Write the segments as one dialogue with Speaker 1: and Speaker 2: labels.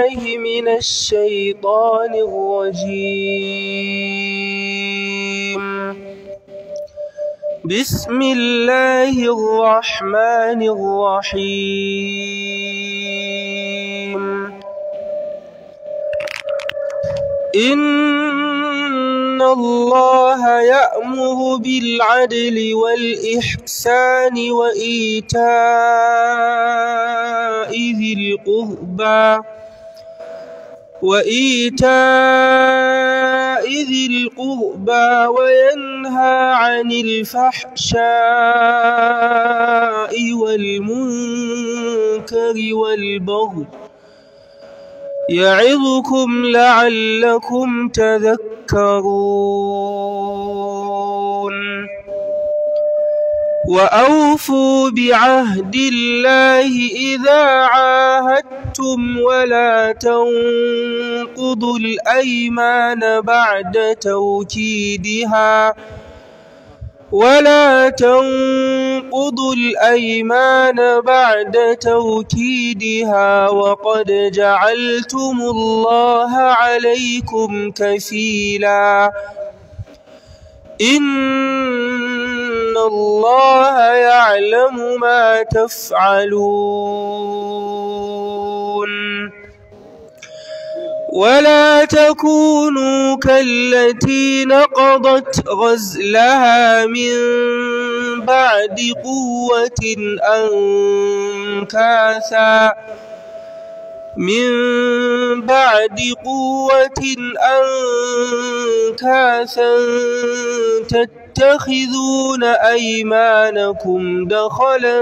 Speaker 1: بالله من الشيطان الرجيم بسم الله الرحمن الرحيم إن الله يأمر بالعدل والإحسان وإيتاء ذي القربى وإيتاء ذي القربى وينهى عن الفحشاء والمنكر والبغي يعظكم لعلكم تذكرون وأوفوا بعهد الله إذا عاهدتم ولا تنقضوا الأيمان بعد توكيدها ولا تنقضوا الأيمان بعد توكيدها وقد جعلتم الله عليكم كفيلا إن الله يعلم ما تفعلون ولا تكونوا كالتي نقضت غزلها من بعد قوة أنكاثا من بعد قوة أنكاثا تتخذون أيمانكم دخلا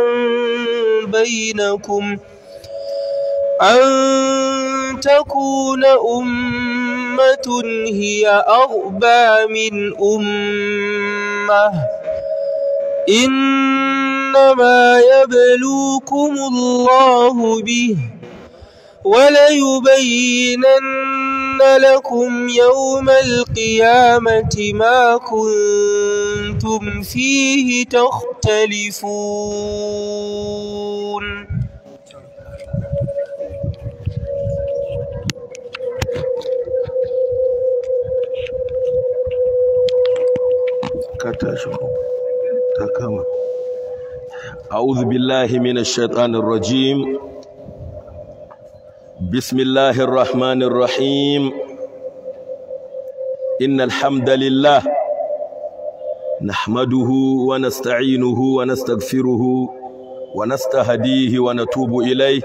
Speaker 1: بينكم أن تكون أمة هي أربى من أمة إنما يبلوكم الله به وليبينن لكم يوم القيامة ما كنتم فيه تختلفون
Speaker 2: أعوذ بالله من الشيطان الرجيم بسم الله الرحمن الرحيم إن الحمد لله نحمده ونستعينه ونستغفره ونستهديه ونتوب إليه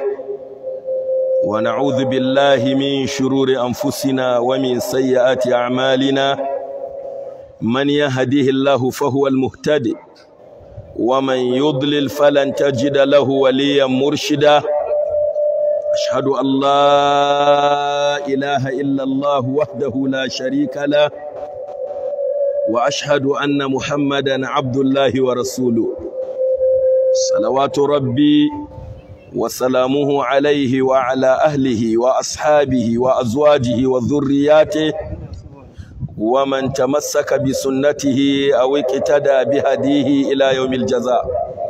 Speaker 2: ونعوذ بالله من شرور أنفسنا ومن سيئات أعمالنا من يهديه الله فهو المهتدي ومن يضلل فلن تجد له وليا مرشدا أشهد أن لا إله إلا الله وحده لا شريك له وأشهد أن محمدا عبد الله ورسوله صلوات ربي وسلامه عليه وعلى أهله وأصحابه وأزواجه وذرياته ومن تمسك بسنته أو اقتدى بهديه إلى يوم الجزاء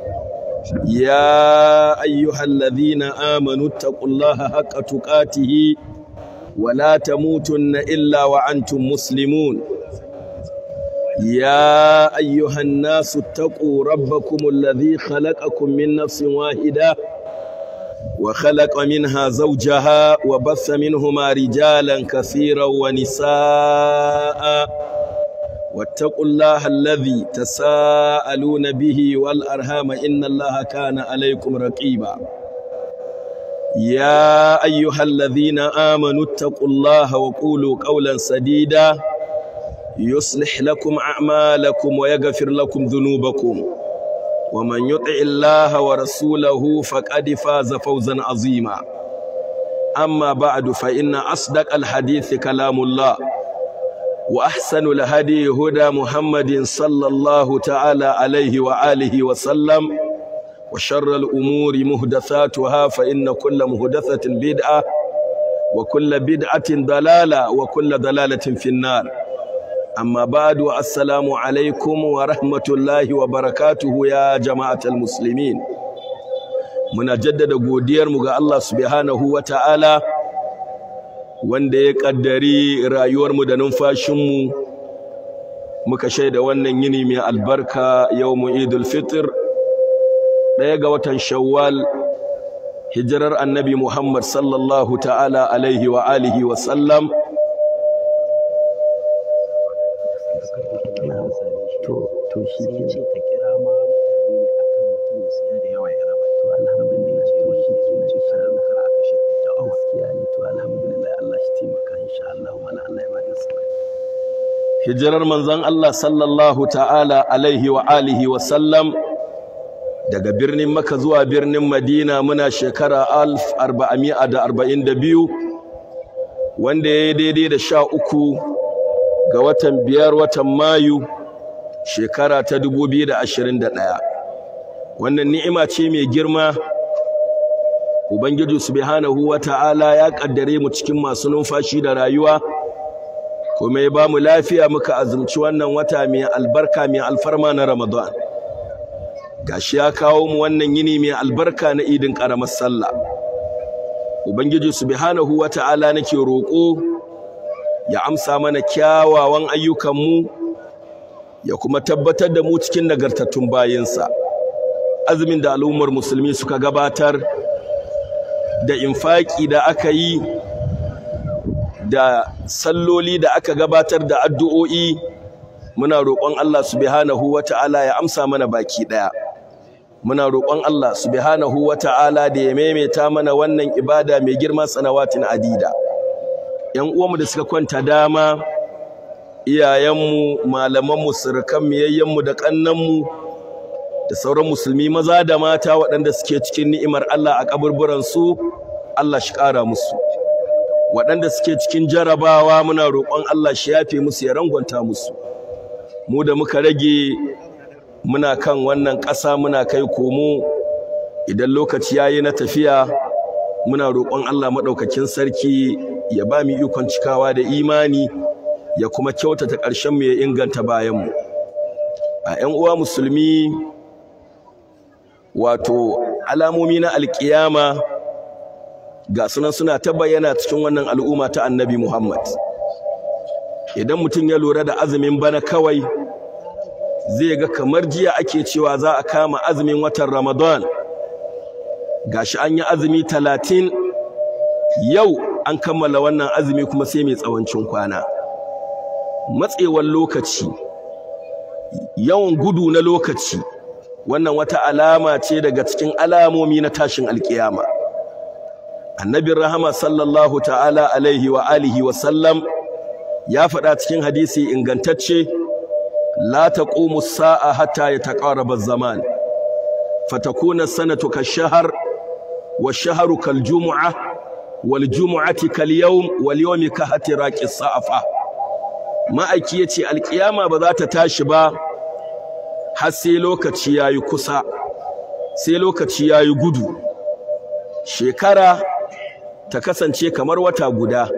Speaker 2: يا أيها الذين آمنوا اتقوا الله حق تقاته ولا تموتن إلا وأنتم مسلمون يا أيها الناس اتقوا ربكم الذي خلقكم من نفس واحدة وخلق منها زوجها وبث منهما رجالا كثيرا ونساء واتقوا الله الذي تساءلون به والأرham إن الله كان عليكم رقيبا يا أيها الذين آمنوا اتقوا الله وقولوا قولا سديدا يصلح لكم أعمالكم ويغفر لكم ذنوبكم ومن يطع الله ورسوله فقد فاز فوزا عظيما أما بعد فإن أصدق الحديث كلام الله وأحسن الهدي هدى محمد صلى الله تعالى عليه وآله وسلم وشر الأمور مهدثاتها فإن كل مهدثة بدعة وكل بدعة ضلالة وكل ضلالة في النار أما بعد السلام عليكم ورحمة الله وبركاته يا جماعة المسلمين muna jaddada godiyarmu ga Allah subhanahu wa ta'ala wanda ya ƙaddari rayuwarmu da numfashinmu muka shaida wannan yini mai albarka yau mu idul fitr ɗaya ga watan shawwal hijirar annabi muhammad sallallahu ta'ala alaihi wa alihi wa sallam
Speaker 3: to shi ke ce ka kira ma mutane ne akan mutum ya siya da yawa ya raba to alhamdulillah to shi ke na insha Allah kar aka shi da awa gaskiya ne to alhamdulillah Allah shi taimaka insha Allah wala Allah ya bada sabbi
Speaker 2: hijirar manzon Allah sallallahu ta'ala alaihi wa alihi wa sallam daga birnin Makka zuwa birnin Madina muna shekara 1442 wanda ya yi daidai da sha uku ga watan biyar watan Mayu shekara ta 2021 wannan ni'ima ce mai girma ubangiji subhanahu wata'ala ya kaddare mu cikin masu numfashi da rayuwa kuma ya ba mu lafiya muka azumci wannan wata mai albarka mai alfarma na Ramadan gashi ya kawo mu wannan yini mai albarka na idin karamar sallah ubangiji subhanahu wata'ala nake roƙo ya amsa mana kyawawan ayyukanmu ya kuma tabbatar da mu cikin nagartattun bayinsa azumin da al'ummar musulmi suka gabatar da infaki da aka yi da salloli da aka gabatar da addu'o'i muna roƙon Allah subhanahu wata'ala ya amsa mana baki ɗaya muna roƙon Allah subhanahu wata'ala da ya maimaita mana wannan ibada mai girma sanawatin adida ƴan uwanmu da suka kwanta dama iyayenmu malamanmu surukanmu yayyenmu da ƙannanmu da sauran musulmi maza da mata waɗanda suke cikin ni'imar Allah a kaburburansu Allah shi ƙara musu waɗanda suke cikin jarabawa muna roƙon Allah shi yafe musu ya rangwanta musu mu da muka rage muna kan wannan ƙasa muna kai komo idan lokaci yayi na tafiya muna roƙon Allah maɗaukakin sarki ya ba mu ikon cikawa da imani ya kuma kyautata ƙarshen mu ya inganta bayanmu a ƴan uwa musulmi wato alamomi na alƙiyama ga sunan suna ta bayyana cikin wannan al'umma ta annabi Muhammad idan mutum ya lura da azumin bana kawai zai ga kamar jiya ake cewa za a kama azumin watan Ramadan gashi an yi azumi talatin yau an kammala wannan azumi kuma sai mai tsawancin kwana matsewar lokaci yawan gudu na lokaci wannan wata alama ce daga cikin alamomi na tashin alkiyama annabin rahama sallallahu ta'ala alaihi wa alihi wa sallam ya faɗa cikin hadisi ingantacce la taqumu sa'a hatta yataqarraba az-zaman fatakuna sanatu kash-shahr wash-shahru kal-jum'ah wal-jum'ati kal-yawm wal-yawmi kahatiraqi as-sa'fa ma'aiki yace alkiyama ba za ta tashi ba har sai lokaci yayi kusa sai lokaci yayi gudu shekara ta kasance kamar wata guda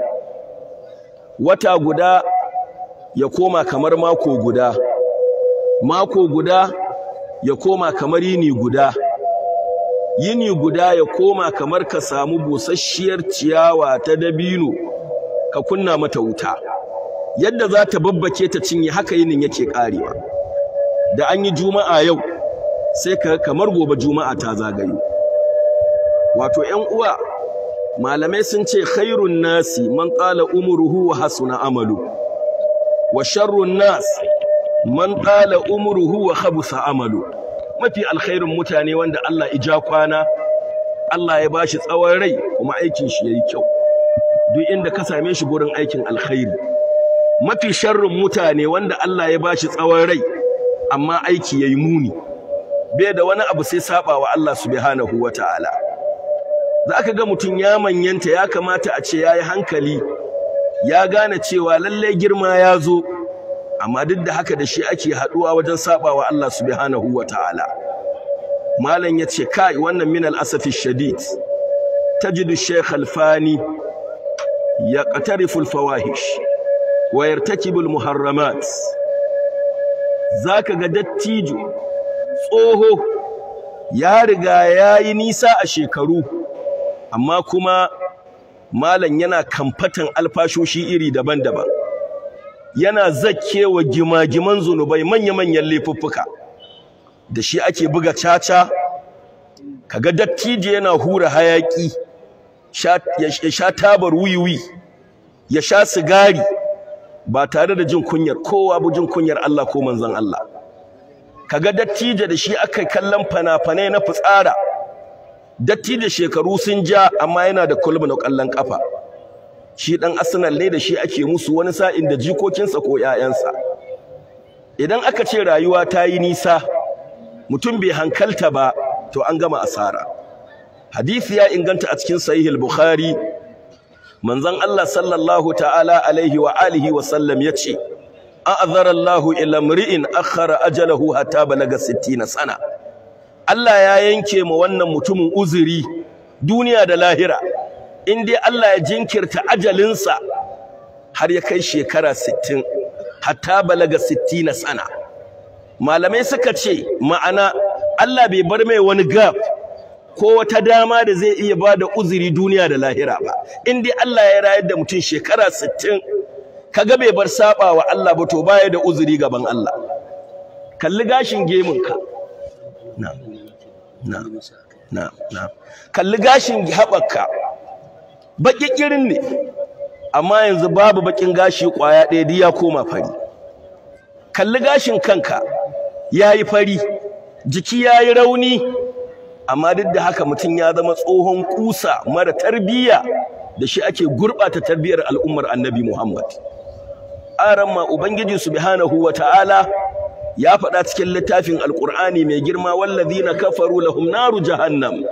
Speaker 2: wata guda ya koma kamar mako guda mako guda ya koma kamar yini guda yini guda ya koma kamar ka samu busasshiyar ciyawa ta dabino ka kunna mata wuta yadda za ta babbake ta cinye haka yinin yake karewa da an yi juma'a yau sai ka kamar gobe juma'a ta zagayo wato ƴan uwa malamai sun ce khairun nasi man qala umruhu wa hasuna amalu wa sharrun nas man qala umruhu wa khabusa amalu mafi alkhairun mutane wanda Allah ija kwana Allah ya bashi tsawon rai kuma aikin shi yayi kyau duk inda ka same shi gurin aikin alkhairi mafi sharrun mutane wanda Allah ya bashi tsawon rai amma aiki yayi muni bai da wani abu sai saba wa Allah subhanahu wataala za ka ga mutum ya manyanta ya kamata a ce ya yi hankali ya gane cewa lallai girma ya zo amma duk da haka da shi ake haɗuwa wajen saba wa Allah subhanahu wa ta'ala malam ya ce kai wannan min al'asafi shadid tajidu shaykh alfani ya qatarifu alfawahish wa yartakibu almuharramat zaka ga dattijo tsoho ya riga ya yi nisa a shekaru amma kuma malam yana kamfatan alfashoshi iri daban-daban yana zakkewa gimagiman zunubai manya-manyan laifuffuka da shi ake buga caca kaga dattijo yana hura hayaki ya sha tabar wiwi ya sha sigari ba tare da jin kunyar kowa ba jin kunyar Allah ko manzon Allah kaga dattijo da shi aka kallon fana-fanai na fitsara dattijo shekaru sun ja amma yana da kulbu na kallon kafa shi dan Arsenal ne da shi ake musu wani sa'in da jikokinsa ko ƴaƴansa idan aka ce rayuwa ta yi nisa mutum bai hankalta ba to an gama asara hadisi ya inganta a cikin sahih al-bukhari manzon Allah sallallahu ta'ala alaihi wa alihi wa sallam yace a'zara Allah ila mri'in akhara ajalahu hatta balaga 60 sana Allah ya yanke ma wannan mutumin uzuri duniya da lahira in dai Allah ya jinkirta ajalinsa har ya kai shekara 60 hatta balaga 60 sana malamai suka ce ma'ana Allah bai bar mai wani gap ko wata dama da zai iya ba da uzuri duniya da lahira ba in dai Allah ya rayar da mutum shekara 60 kaga bai bar saba wa Allah ba to baya da uzuri gaban Allah kalli gashin gemunka na na na na kalli gashin haɓarka baki kirin ne amma yanzu babu bakin gashi kwaya ɗaya ya koma fari kalli gashin kanka yayi fari jiki yayi rauni amma duk da haka mutum ya zama tsohon kusa mara tarbiyya da shi ake gurɓata tarbiyyar al'ummar annabi Muhammad aramma ubangiji subhanahu wata'ala ya faɗa cikin littafin alqur'ani mai girma wallazina kafaru lahum naru jahannam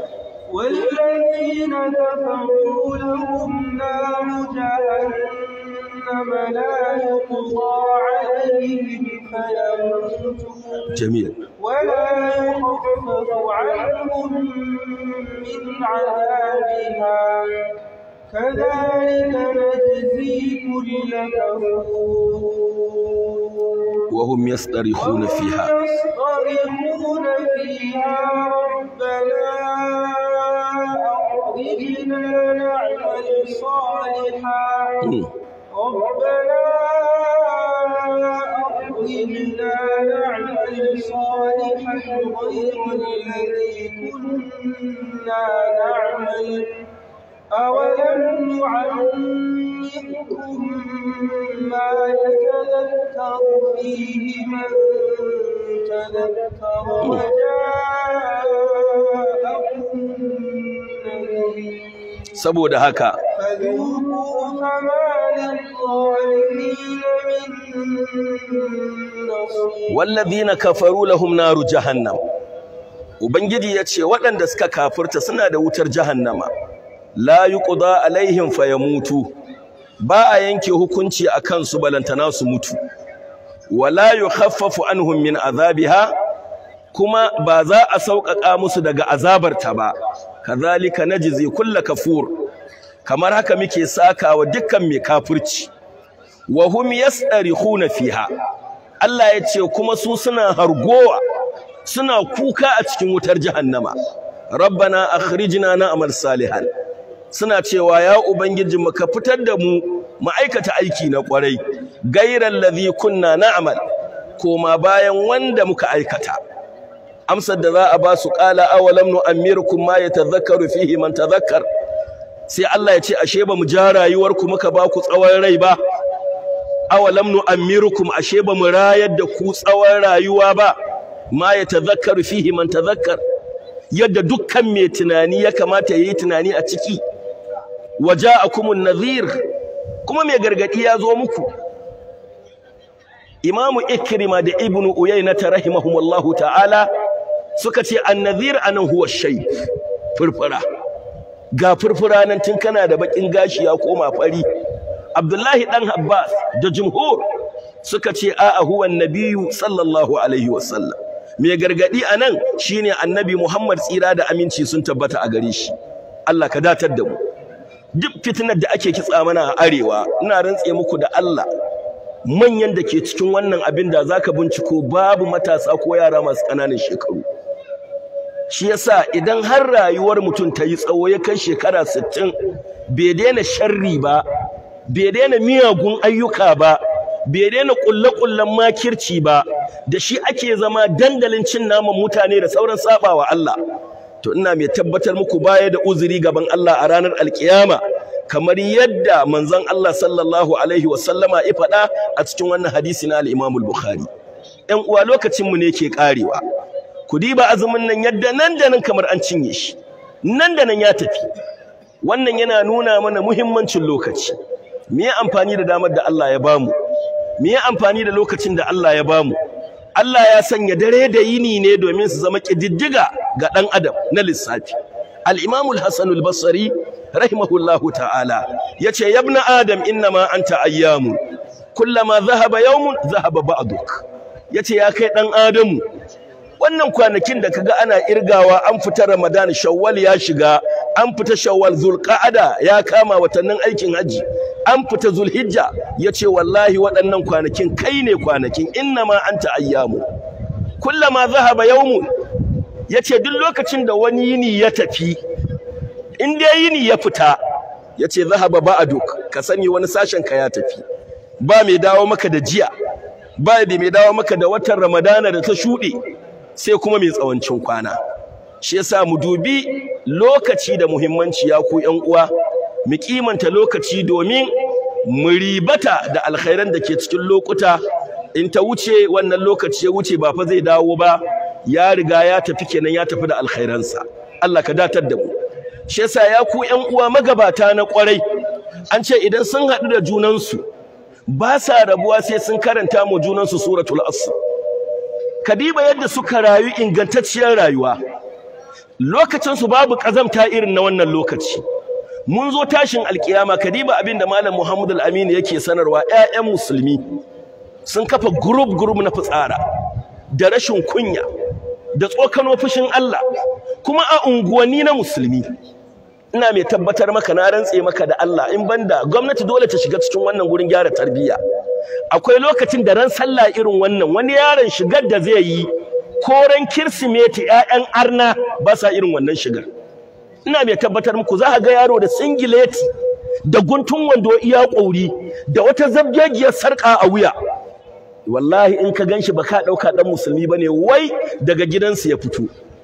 Speaker 1: والذين كفروا لهم نار جهنم لا يقضى عليهم فيموتوا
Speaker 2: جميل
Speaker 1: ولا يخفف عنهم من عذابها كذلك نجزي كل كفور
Speaker 2: وهم يصطرخون فيها
Speaker 1: يصطرخون فيها ربنا أخرجنا نعمل صالحا
Speaker 2: مم.
Speaker 1: ربنا أخرجنا نعمل صالحا غير الذي كنا نعمل أولم نعمركم ما يتذكر فيه من تذكر وجاءكم النذير
Speaker 2: saboda haka
Speaker 1: فذوقوا فما للظالمين من نصير
Speaker 2: wallazina kafaru lahum naru jahannam ubangiji yace waɗanda suka kafirta suna da wutar jahannama la yuqda alaihim fayamutu ba a yanke hukunci akan su balantana su mutu wala yukhaffafu anhum min azabiha kuma ba za a sauƙaƙa musu daga azabarta ba kazalika najzi kullu kafur kamar haka muke sakawa dukkan mai kafirci wa hum yastarihuna fiha Allah ya ce kuma su suna hargowa suna kuka a cikin wutar jahannama rabbana akhrijna na'mal salihan suna cewa ya ubangiji mu ka fitar da mu mu aikata aiki na kwarai gairal ladhi kunna na'mal koma bayan wanda muka aikata amsar da za a ba su qala awalam nu'ammirukum ma yatadhakkaru fihi man tadhakkar sai Allah ya ce ashe ba mu ja rayuwarku muka ba ku tsawon rai ba awalam nu'ammirukum ashe ba mu rayar da ku tsawon rayuwa ba ma yatadhakkaru fihi man tadhakkar yadda dukkan mai tunani ya kamata yayi tunani a ciki waja'akumun nadhir kuma mai gargadi ya zo muku imamu ikrima da ibnu uyayna rahimahumullahu ta'ala suka ce annadhir anan huwa shay furfura ga furfura nan tun kana da bakin gashi ya koma fari abdullahi dan abbas da jumhur suka ce a'a huwa annabiyyu sallallahu alaihi wasallam mai gargadi anan shine annabi muhammad tsira da aminci sun tabbata a gare shi Allah ka datar da mu duk fitinar da ake kitsa mana a arewa ina rantse muku da Allah manyan da ke cikin wannan abin da zaka binciko babu matasa ko yara masu ƙananan shekaru shi yasa idan har rayuwar mutum ta yi tsawo ya kai shekara 60 bai daina sharri ba bai daina miyagun ayyuka ba bai daina kulle-kullen makirci ba da shi ake zama dandalin cin naman mutane da sauran sabawa Allah to ina mai tabbatar muku baya da uzuri gaban Allah a ranar alkiyama kamar yadda manzon Allah sallallahu alaihi wasallama ya faɗa a cikin wannan hadisi na al-Imam al-Bukhari ƴan uwa lokacin mu ne ke karewa ku diba azumin nan yadda nan da nan kamar an cinye shi nan da nan ya tafi wannan yana nuna mana muhimmancin lokaci me ya amfani da damar da Allah ya bamu me ya amfani da lokacin da Allah ya bamu Allah ya sanya dare da yini ne domin su zama kididdiga ga dan adam na lissafi al-Imam al-Hasan al-Basri rahimahullahu ta'ala yace ya ibn adam innama anta ayyamun kullama dhahaba yawmun dhahaba ba'duk yace ya kai dan adamu wannan kwanakin da kaga ana irgawa an fita Ramadan Shawwal ya shiga an fita Shawwal Zulqa'ada ya kama watannin aikin haji an fita Zulhijja yace wallahi waɗannan kwanakin kai ne kwanakin innama anta ayyamu kullama zahaba yawmun yace duk lokacin da wani yini ya tafi in dai yini ya fita yace zahaba ba'duk ka sani wani sashen ka ya tafi ba mai dawo maka da jiya ba mai dawo maka da watan Ramadana da ta shuɗe sai kuma mai tsawancin kwana shi yasa mu dubi lokaci da muhimmanci ya ku ƴan uwa mu kimanta lokaci domin mu ribata da alkhairan da ke cikin lokuta in ta wuce wannan lokaci ya wuce ba fa zai dawo ba ya riga ya tafi kenan ya tafi da alkhairansa Allah ka datar da mu shi yasa ya ku ƴan uwa magabata na kwarai an ce idan sun haɗu da junansu ba sa rabuwa sai sun karanta mu junansu suratul asr kadiba yadda suka rayu ingantacciyar rayuwa lokacinsu babu ƙazamta irin na wannan lokaci mun zo tashin alkiyama kadiba abinda malam Muhammad al-Amin yake sanarwa ƴaƴan musulmi sun kafa group group na fitsara da rashin kunya da tsokano fushin Allah kuma a unguwanni na musulmi ina mai tabbatar maka na rantse maka da Allah in banda gwamnati dole ta shiga cikin wannan gurin gyara tarbiyya akwai lokacin da ran sallah irin wannan wani yaron shigar da zai yi ko ran kirsimeti ƴaƴan arna ba sa irin wannan shigar ina mai tabbatar muku za ka ga yaro da singileti da guntun wando iya ƙauri da wata zabgegiyar sarƙa a wuya wallahi in ka ganshi ba ka ɗauka ɗan musulmi ba ne wai daga gidansu ya fito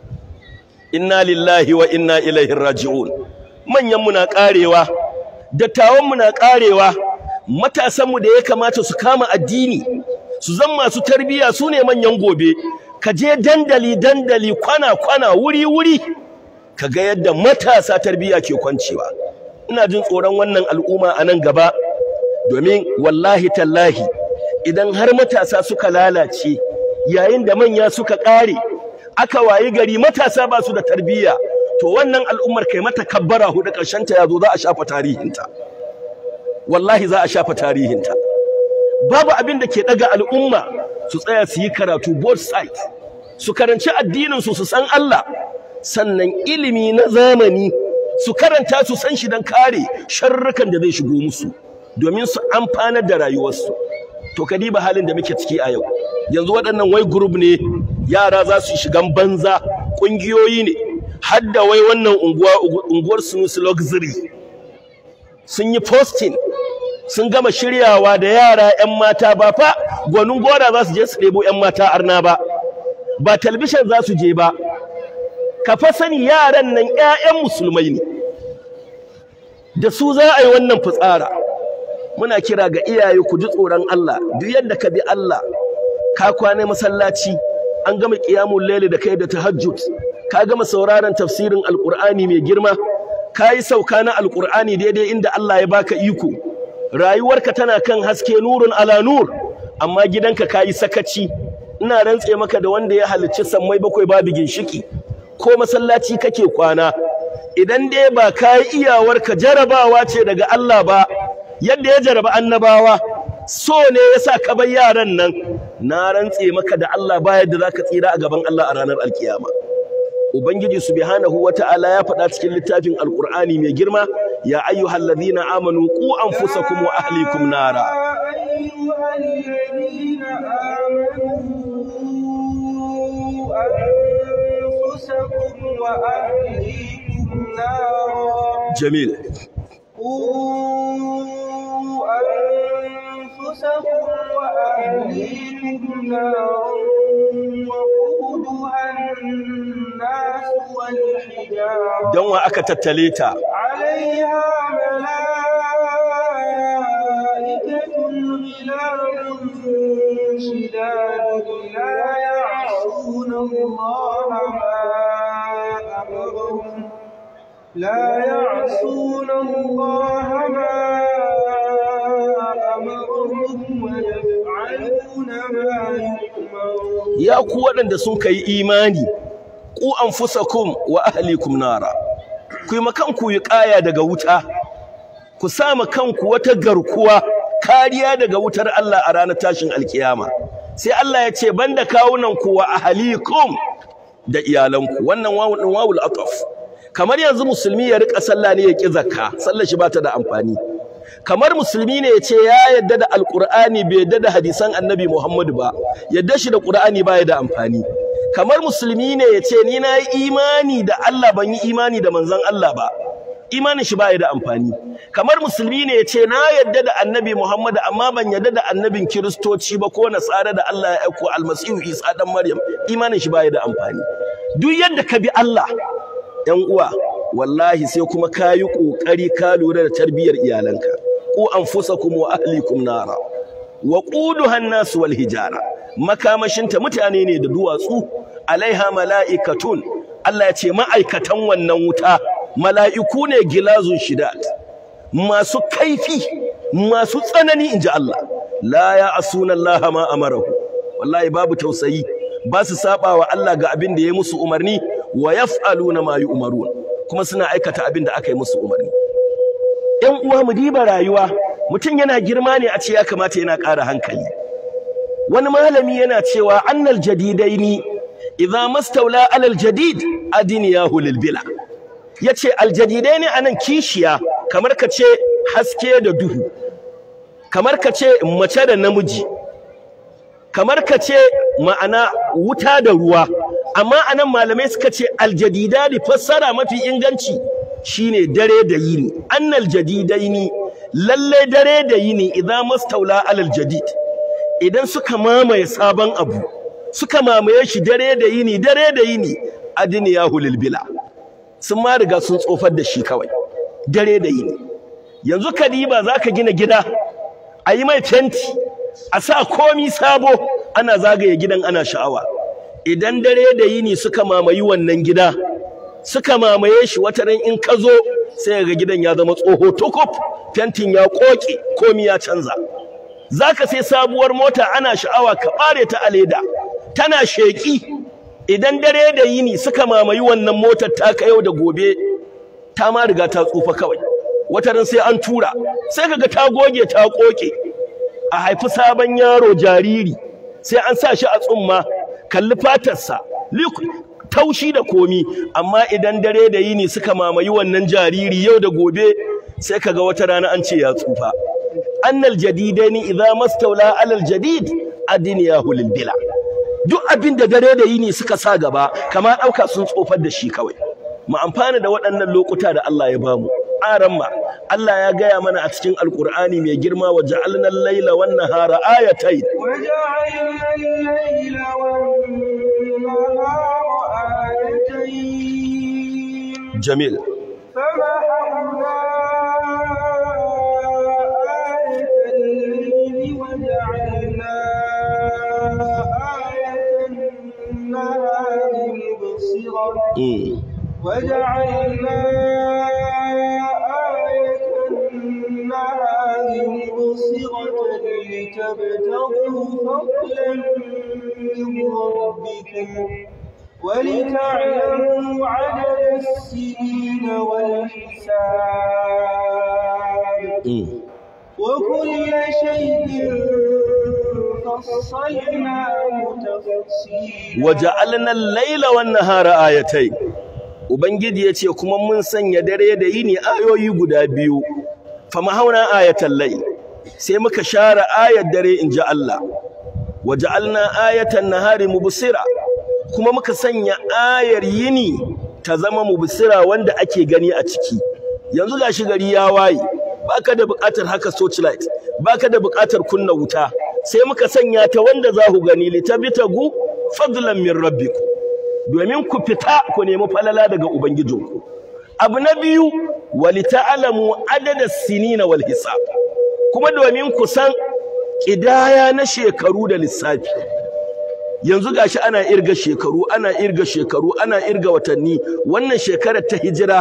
Speaker 2: inna lillahi wa inna ilaihi raji'un manyanmu na ƙarewa dattawanmu na ƙarewa matasanmu da ya kamata su kama addini su zan masu tarbiyya su ne manyan gobe ka je dandali dandali kwana kwana wuri wuri ka ga yadda matasa tarbiyya ke kwancewa ina jin tsoron wannan al'umma a nan gaba domin wallahi tallahi idan har matasa suka lalace yayin da manya suka ƙare aka wayi gari matasa ba su da tarbiyya to wannan al'ummar kai mata kabbara hudu ƙarshen ta yazo za a shafa tarihinta wallahi za a shafa tarihinta babu abin da ke daga al'umma su tsaya su yi karatu both sides su karanci addinin su su san Allah sannan ilimi na zamani su karanta su san shi dan kare sharrukan da zai shigo musu domin su amfanar da rayuwarsu to ka diba halin da muke ciki a yau yanzu waɗannan wai group ne yara za su shigan banza ƙungiyoyi ne har da wai wannan unguwa unguwar Sunusi Luxury sun yi posting sun gama shiryawa da yara 'yan mata ba fa gwanin gora za su je su ɗebo 'yan mata arna ba ba talbishin za su je ba ka fa sani yaran nan 'ya'yan musulmai ne da su za a yi wannan fitsara muna kira ga iyaye ku ji tsoron Allah duk yadda ka bi Allah ka kwana masallaci an gama qiyamul layli da kai da tahajjud ka gama sauraron tafsirin alqur'ani mai girma ka yi sauka na alqur'ani daidai inda Allah ya baka iko rayuwarka tana kan haske nurun ala nur amma gidanka ka yi sakaci ina rantse maka da wanda ya halicci sammai bakwai babu ginshiki ko masallaci kake kwana idan dai ba ka yi iyawarka jarabawa ce daga Allah ba yadda ya jaraba annabawa so ne yasa ka bar yaran nan na rantse maka da Allah ba yadda zaka tsira a gaban Allah a ranar alkiyama ubangiji subhanahu wata'ala ya faɗa cikin littafin alqur'ani mai girma ya ayyuhallazina amanu qu anfusakum wa ahlikum nara
Speaker 1: أيها الذين آمنوا أنفسكم وأهليكم نارا
Speaker 2: jamil
Speaker 1: قوا أنفسكم وأهليكم نارا وقودها الناس والحجارة
Speaker 2: don wa aka tattale ta
Speaker 1: عليها ملائكة غلاظ شداد لا يعصون الله ما أمرهم لا يعصون الله ما أمرهم ويفعلون ما يؤمرون
Speaker 2: ya ku waɗanda sun kai imani ku anfusakum wa ahlikum nara ku yi makanku yi ƙaya daga wuta ku sama kanku wata garkuwa kariya daga wutar Allah a ranar tashin alkiyama sai Allah ya ce banda kawunan ku wa ahlikum da iyalanku wannan wawu din wawul ataf kamar yanzu musulmi ya rika sallah ne ya ki zakka sallar shi bata da amfani kamar musulmi ne ya ce ya yadda da alqur'ani bai yadda da hadisan annabi Muhammadu ba yadda shi da qur'ani baya da amfani kamar musulmi ne ya ce ni na yi imani da Allah ban yi imani da manzon Allah ba imanin shi baya da amfani kamar musulmi ne ya ce na yadda da annabi Muhammad amma ban yadda da annabin kiristoci ba ko nasara da Allah ya aiko almasihu Isa dan Maryam imanin shi baya da amfani duk yadda ka bi Allah yan uwa wallahi sai kuma kayi kokari ka lura da tarbiyyar iyalanka ku anfusakum wa ahlikum nara wa quduha an-nas wal hijara makamashinta mutane ne da duwatsu alaiha mala'ikatun Allah ya ce ma'aikatan wannan wuta mala'iku ne gilazun shidat masu kaifi masu tsanani inji Allah la ya asuna Allah ma amarahu wallahi babu tausayi ba su saba wa Allah ga abin da ya musu umarni wa yaf'aluna ma yu'marun kuma suna aikata abin da aka yi musu umarni ƴan uwa mu diba rayuwa mutum yana girma ne a ce ya kamata yana ƙara hankali wani malami yana cewa annal jadidaini idza mastawla alal jadid adiniyahu lil bila yace aljadidaini anan kishiya kamar ka ce haske da duhu kamar ka ce mace da namiji kamar ka ce ma'ana wuta da ruwa amma anan malamai suka ce aljadidani fassara mafi inganci shine dare da yini annal jadidaini lalle dare da yini idza mastawla alal jadid idan suka mamaye sabon abu suka mamaye shi dare da yini dare da yini adiniyahu lil bila sun ma riga sun tsofar da shi kawai dare da yini yanzu kadiba zaka gina gida a yi mai fenti a sa komi sabo ana zagaye gidan ana sha'awa idan dare da yini suka mamayi wannan gida suka mamaye shi wata ran in ka zo sai ga gidan ya zama tsoho tukuf fentin ya koke komi ya canza zaka sai sabuwar mota ana sha'awa ka bare ta a leda tana sheki idan dare da yini suka mamayi wannan motar taka yau da gobe ta ma riga ta tsufa kawai wata ran sai an tura sai kaga ta goge ta koke a haifi sabon yaro jariri sai an sa shi a tsumma kalli fatarsa taushi da komi amma idan dare da yini suka mamayi wannan jariri yau da gobe sai kaga wata rana an ce ya tsufa annal jadidaini idza mastawla alal jadid adniyahu lil bila duk abin da dare da yini suka sa gaba kama dauka sun tsofar da shi kawai mu amfana da waɗannan lokuta da Allah ya bamu aramma Allah ya gaya mana a cikin alkur'ani mai girma wa ja'alna al-laila wan nahara ayatayn
Speaker 1: وجعلنا الليل والنهار آيتين
Speaker 2: jamil
Speaker 1: فمحونا آية الليل وجعلنا آية النهار مبصرة
Speaker 2: mm.
Speaker 1: وجعلنا آية النهار مبصرة لتبتغوا فضلا من ربكم ولتعلموا عدد السنين والحساب
Speaker 2: mm.
Speaker 1: وكل شيء فصلناه تفصيلا
Speaker 2: waja'alna al-laila wan nahara ayatayn ubangiji yace kuma mun sanya dare da yini ayoyi guda biyu famahauna ayatal layl sai muka share ayar dare inji Allah waja'alna ayatan nahari mubsira kuma muka sanya ayar yini ta zama mubsira wanda ake gani a ciki yanzu gashi gari ya waye baka da buƙatar haka torchlight baka da buƙatar kunna wuta sai muka sanya ta wanda za ku gani litabitagu fadlan min rabbikum domin ku fita ku nemi falala daga ubangijinku abu na biyu walita'lamu adada sinina wal hisab kuma domin ku san kidaya na shekaru da lissafi yanzu gashi ana irga shekaru ana irga shekaru ana irga watanni wannan shekarar ta hijira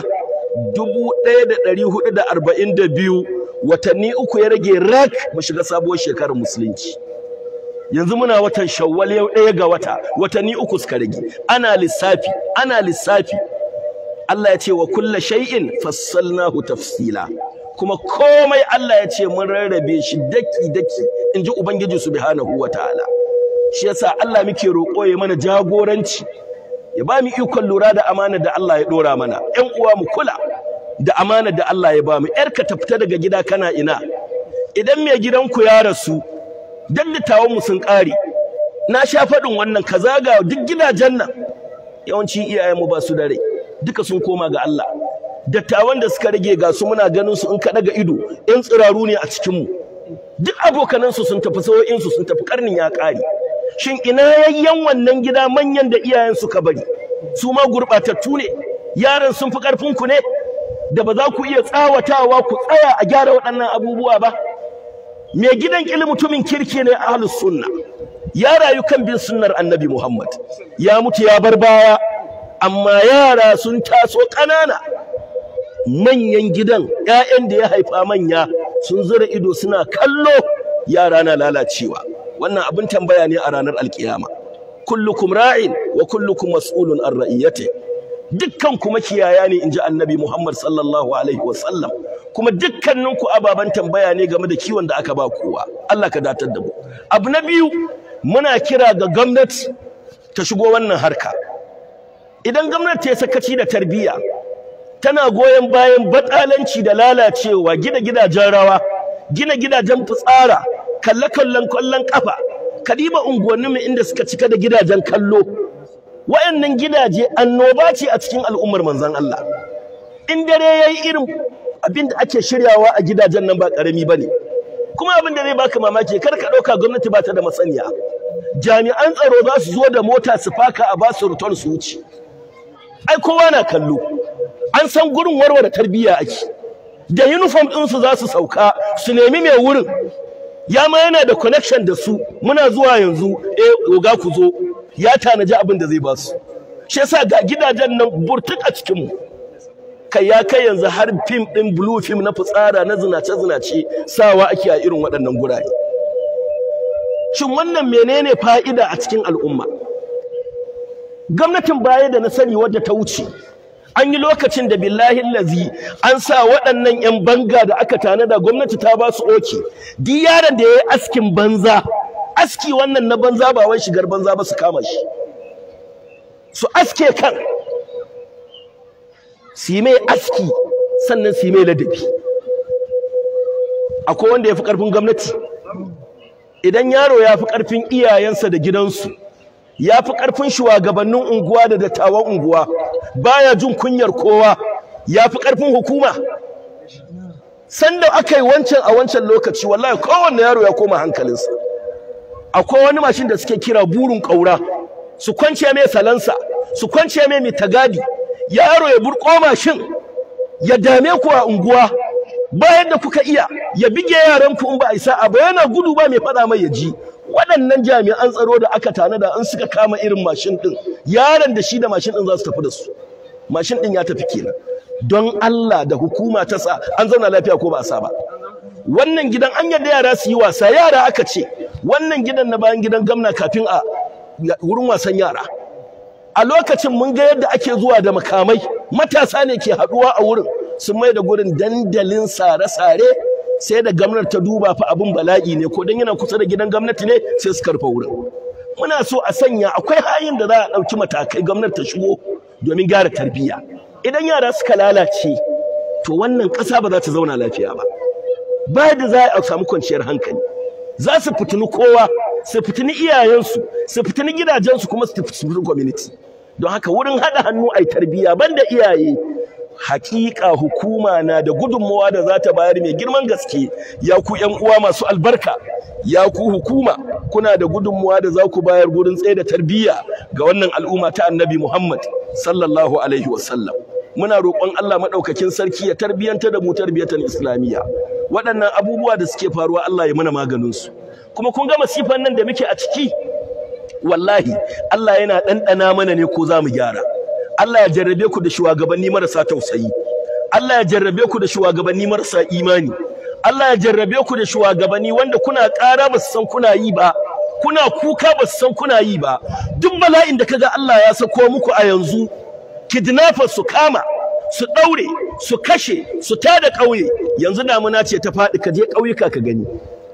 Speaker 2: 1442 watanni uku ya rage rak mu shiga sabuwar shekarar musulunci yanzu muna watan shawwal yau ɗaya ga wata watanni uku suka rage ana lissafi ana lissafi Allah ya ce wa kulla shay'in fassalnahu tafsila kuma komai Allah ya ce mun rarrabe shi daki daki inji ubangiji subhanahu wataala shi yasa Allah muke roƙo ya mana jagoranci ya ba mu ikon lura da amana da Allah ya dora mana ƴan uwa mu kula da amana da Allah ya ba mu ƴarka ta fita daga gida kana ina idan mai gidanku ya rasu dattawan mu sun ƙare na sha faɗin wannan ka zaga duk gidajen nan yawanci iyayenmu ba su da rai duka sun koma ga Allah dattawan da suka rage ga su muna ganin su in ka daga ido in tsiraru ne a cikin mu duk abokanan su sun tafi sawo'in su sun tafi karnin ya ƙare shin ina yayyan wannan gida manyan da iyayen suka bari su ma gurɓatattu ne yaran sun fi ƙarfin ku ne da ba za ku iya tsawatawa ku tsaya a gyara waɗannan abubuwa ba mai gidan ƙili mutumin kirki ne ahlus sunna ya rayu kan bin sunnar annabi Muhammad ya mutu ya bar baya amma yara sun taso ƙanana manyan gidan ƴaƴan da ya haifa manya sun zura ido suna kallo yara na lalacewa wannan abin tambaya ne a ranar alkiyama kullukum ra'in wa kullukum mas'ulun an ra'iyati dukkan kuma kiyaya ne inji annabi Muhammad sallallahu alaihi wasallam kuma dukkaninku ababen tambaya ne game da kiwon da aka ba kowa Allah ka datar da mu abu na biyu muna kira ga gwamnati ta shigo wannan harka idan gwamnati ya sakaci da tarbiyya tana goyon bayan batsalanci da lalacewa gina gidajen rawa gina gidajen fitsara kalle kallon kallon kafa kadiba unguwanni mu inda suka cika da gidajen kallo wayannan gidaje annoba ce a cikin al'ummar manzon Allah in dare yayi irin abin da ake shiryawa a gidajen nan ba karami bane kuma abin da zai baka mamaki kar ka dauka gwamnati ba ta da masaniya jami'an tsaro za su zo da mota su faka a basu return su wuce ai kowa na kallo an san gurin warware tarbiyya ake da uniform din su za su sauka su nemi mai wurin ya ma yana da connection da su muna zuwa yanzu eh oga ku zo ya tanaji abin da zai ba su shi yasa ga gidajen nan burtuk a cikin mu kai ya kai yanzu har fim din blue film na fitsara na zinace zinace sawa ake a irin waɗannan gurare shin wannan menene fa'ida a cikin al'umma gwamnatin baya da na sani wadda ta wuce an yi lokacin da billahi lazi an sa waɗannan 'yan banga da aka tanada gwamnati ta ba su oke duk yaron da ya yi askin banza aski wannan na banza ba wai shigar banza ba su kama shi su aske kan su yi mai aski sannan su yi mai ladabi akwai wanda ya fi ƙarfin gwamnati idan yaro ya fi ƙarfin iyayensa da gidansu ya fi ƙarfin shugabannin unguwa da dattawan unguwa baya jin kunyar kowa ya fi ƙarfin hukuma sanda aka yi wancan a wancan lokaci wallahi kowanne yaro ya koma hankalinsa akwai wani mashin da suke kira burin ƙaura su kwance mai salansa su kwance mai mitagadi yaro ya burko mashin ya dame ku a unguwa bayan da kuka iya ya bige yaran ku in ba a isa a ba yana gudu ba mai faɗa mai ya ji waɗannan jami'an tsaro da aka tanada in suka kama irin mashin ɗin yaron da shi da mashin ɗin za su tafi da su mashin ɗin ya tafi kenan don Allah da hukuma ta sa an zauna lafiya ko ba a sa ba wannan gidan an yarda yara su yi wasa yara aka ce wannan gidan na bayan gidan gamna kafin a wurin wasan yara a lokacin mun ga yadda ake zuwa da makamai matasa ne ke haɗuwa a wurin sun mai da gurin dandalin sare-sare sai da gwamnati ta duba fa abin bala'i ne ko dan yana kusa da gidan gwamnati ne sai su karfa wurin muna so a sanya akwai hayin da za a ɗauki matakai gwamnati ta shigo domin gyara tarbiyya idan yara suka lalace to wannan ƙasa ba za ta zauna lafiya ba ba da za a samu kwanciyar hankali za su fitini kowa su fitini iyayensu su fitini gidajensu kuma su fitini community don haka wurin haɗa hannu a tarbiyya banda iyaye hakika hukuma na da gudunmawa da za ta bayar mai girman gaske ya ku ƴan uwa masu albarka ya ku hukuma kuna da gudunmawa da za ku bayar gurin tsaye da tarbiyya ga wannan al'umma ta annabi Muhammad sallallahu alaihi wasallam muna roƙon Allah maɗaukakin sarki ya tarbiyanta da mu tarbiyyatan islamiyya waɗannan abubuwa da suke faruwa Allah ya mana maganin su kuma kun ga masifan nan da muke a ciki wallahi Allah yana ɗanɗana mana ne ko za mu gyara Allah ya jarrabe ku da shugabanni marasa tausayi Allah ya jarrabe ku da shugabanni marasa imani Allah ya jarrabe ku da shugabanni wanda kuna ƙara ba su san kuna yi ba kuna kuka ba su san kuna yi ba duk bala'in da kaga Allah ya sako muku a yanzu kidnappers su kama su ɗaure su kashe su tada ƙauye yanzu damuna ce ta faɗi ka je ƙauyuka ka gani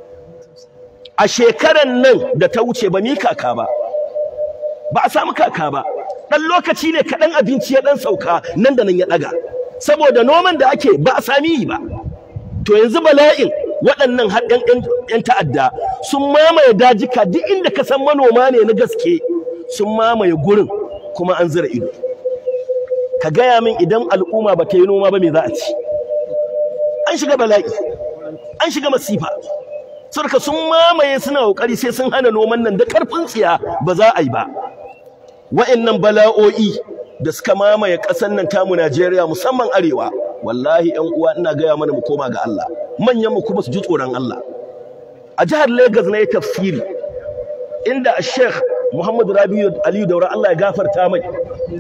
Speaker 2: a shekaran nan da ta wuce ba mi kaka ba ba a samu kaka ba ɗan lokaci ne kaɗan abinci ya ɗan sauka nan da nan ya ɗaga saboda noman da ake ba a sami yi ba to yanzu bala'in waɗannan har ‘yan ta'adda sun mamaye dajika duk inda ka san manoma ne na gaske sun mamaye gurin kuma an zira ido ka gaya min idan al'umma ba ta yi noma ba me za a ci an shiga bala'i an shiga masifa sarka sun mamaye suna kokari sai sun hana noman nan da karfin tsiya ba za a yi ba wa'annan bala'o'i da suka mamaye ƙasar nan tamu Najeriya musamman arewa wallahi ƴan uwa ina gaya mana mu koma ga Allah manyan mu kuma su ji tsoron Allah a jihar Lagos na yi tafsiri inda Sheikh Muhammad Rabiu Aliyu Daura Allah ya gafarta mai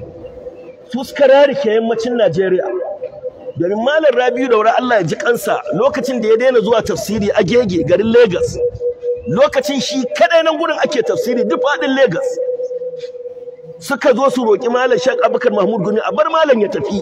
Speaker 2: su suka rarike yammacin Najeriya domin Malam Rabiu Daura Allah ya ji kansa lokacin da ya daina zuwa tafsiri a Gege garin Lagos lokacin shi kadai nan gurin ake tafsiri duk faɗin Lagos suka zo su roƙi Malam Sheikh Abubakar Mahmud Gumi a bar Malam ya tafi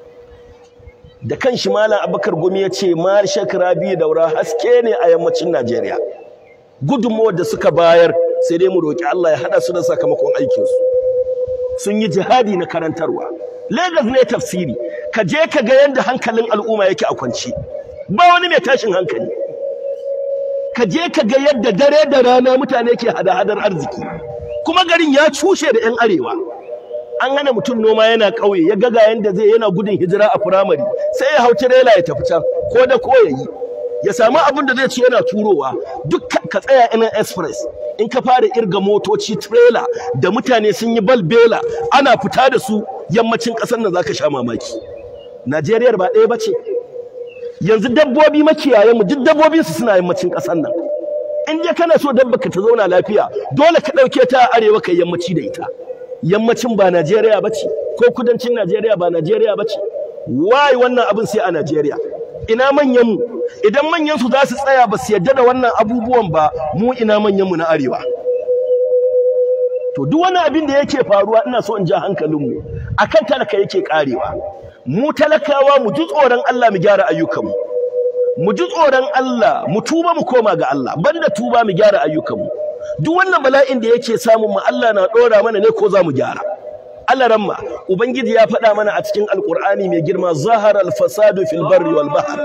Speaker 2: da kanshi Malam Abubakar Gumi ya ce Malam Sheikh Rabiu Daura haske ne a yammacin Najeriya gudunmawar da suka bayar sai dai mu roƙi Allah ya haɗa su da sakamakon aikinsu sun yi jihadi na karantarwa Lagos ne tafsiri ka je ka ga yadda hankalin al'umma yake a kwance ba wani mai tashin hankali ka je ka ga yadda dare da rana mutane ke hada-hadar arziki kuma garin ya cushe da 'yan arewa an hana mutum noma yana ƙauye ya ga yadda zai yana gudun hijira a firamare sai ya hau tirela ya tafi can ko da ko ya yi ya samu abin da zai ci yana turowa duk ka tsaya ina express in ka fara irga motoci trailer da mutane sun yi balbela ana fita da su yammacin ƙasar nan zaka sha mamaki Najeriya ba ɗaya bace yanzu dabbobi makiyayen mu duk dabbobin su suna yammacin ƙasar nan in dai kana so dabba ka ta zauna lafiya dole ka ɗauke ta a arewa kai yammaci da ita yammacin ba Najeriya bace ko kudancin Najeriya ba Najeriya bace wai wannan abin sai a Najeriya ina manyan mu idan manyan su za su tsaya ba su yadda da wannan abubuwan ba mu ina manyan mu na arewa to duk wani abin da yake faruwa ina so in ja hankalin mu akan talaka yake karewa mu talakawa mu ji tsoron Allah mu gyara ayyukan mu mu ji tsoron Allah mu tuba mu koma ga Allah banda tuba mu gyara ayyukan mu duk wannan bala'in da yake samun mu Allah na dora mana ne ko za mu gyara Allah ramma ubangiji ya faɗa mana a cikin alkur'ani mai girma zahara al-fasadu fil barri wal bahr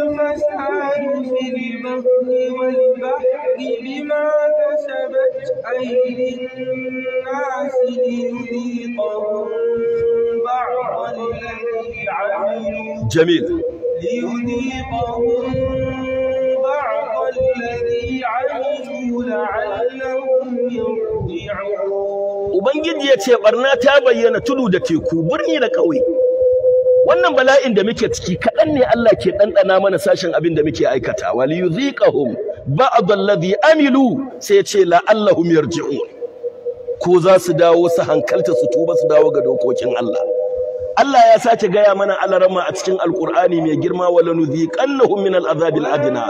Speaker 1: بما كسبت أيدي الناس ليذيقهم بعض الذي عملوا
Speaker 2: jamil
Speaker 1: ليذيقهم بعض الذي عملوا لعلهم يرجعون
Speaker 2: ubangiji ya ce barna ta bayyana tudu da teku birni da ƙauye wannan bala'in da muke ciki kaɗan ne Allah ke ɗanɗana mana sashen abin da muke aikata wal yuziqahum ba'd alladhi amilu sai ya ce la'allahum yarji'un ko za su dawo su hankalta su tuba su dawo ga dokokin Allah Allah ya sake gaya mana alarama a cikin alkur'ani mai girma wala nuziqannahum min al'azabil adna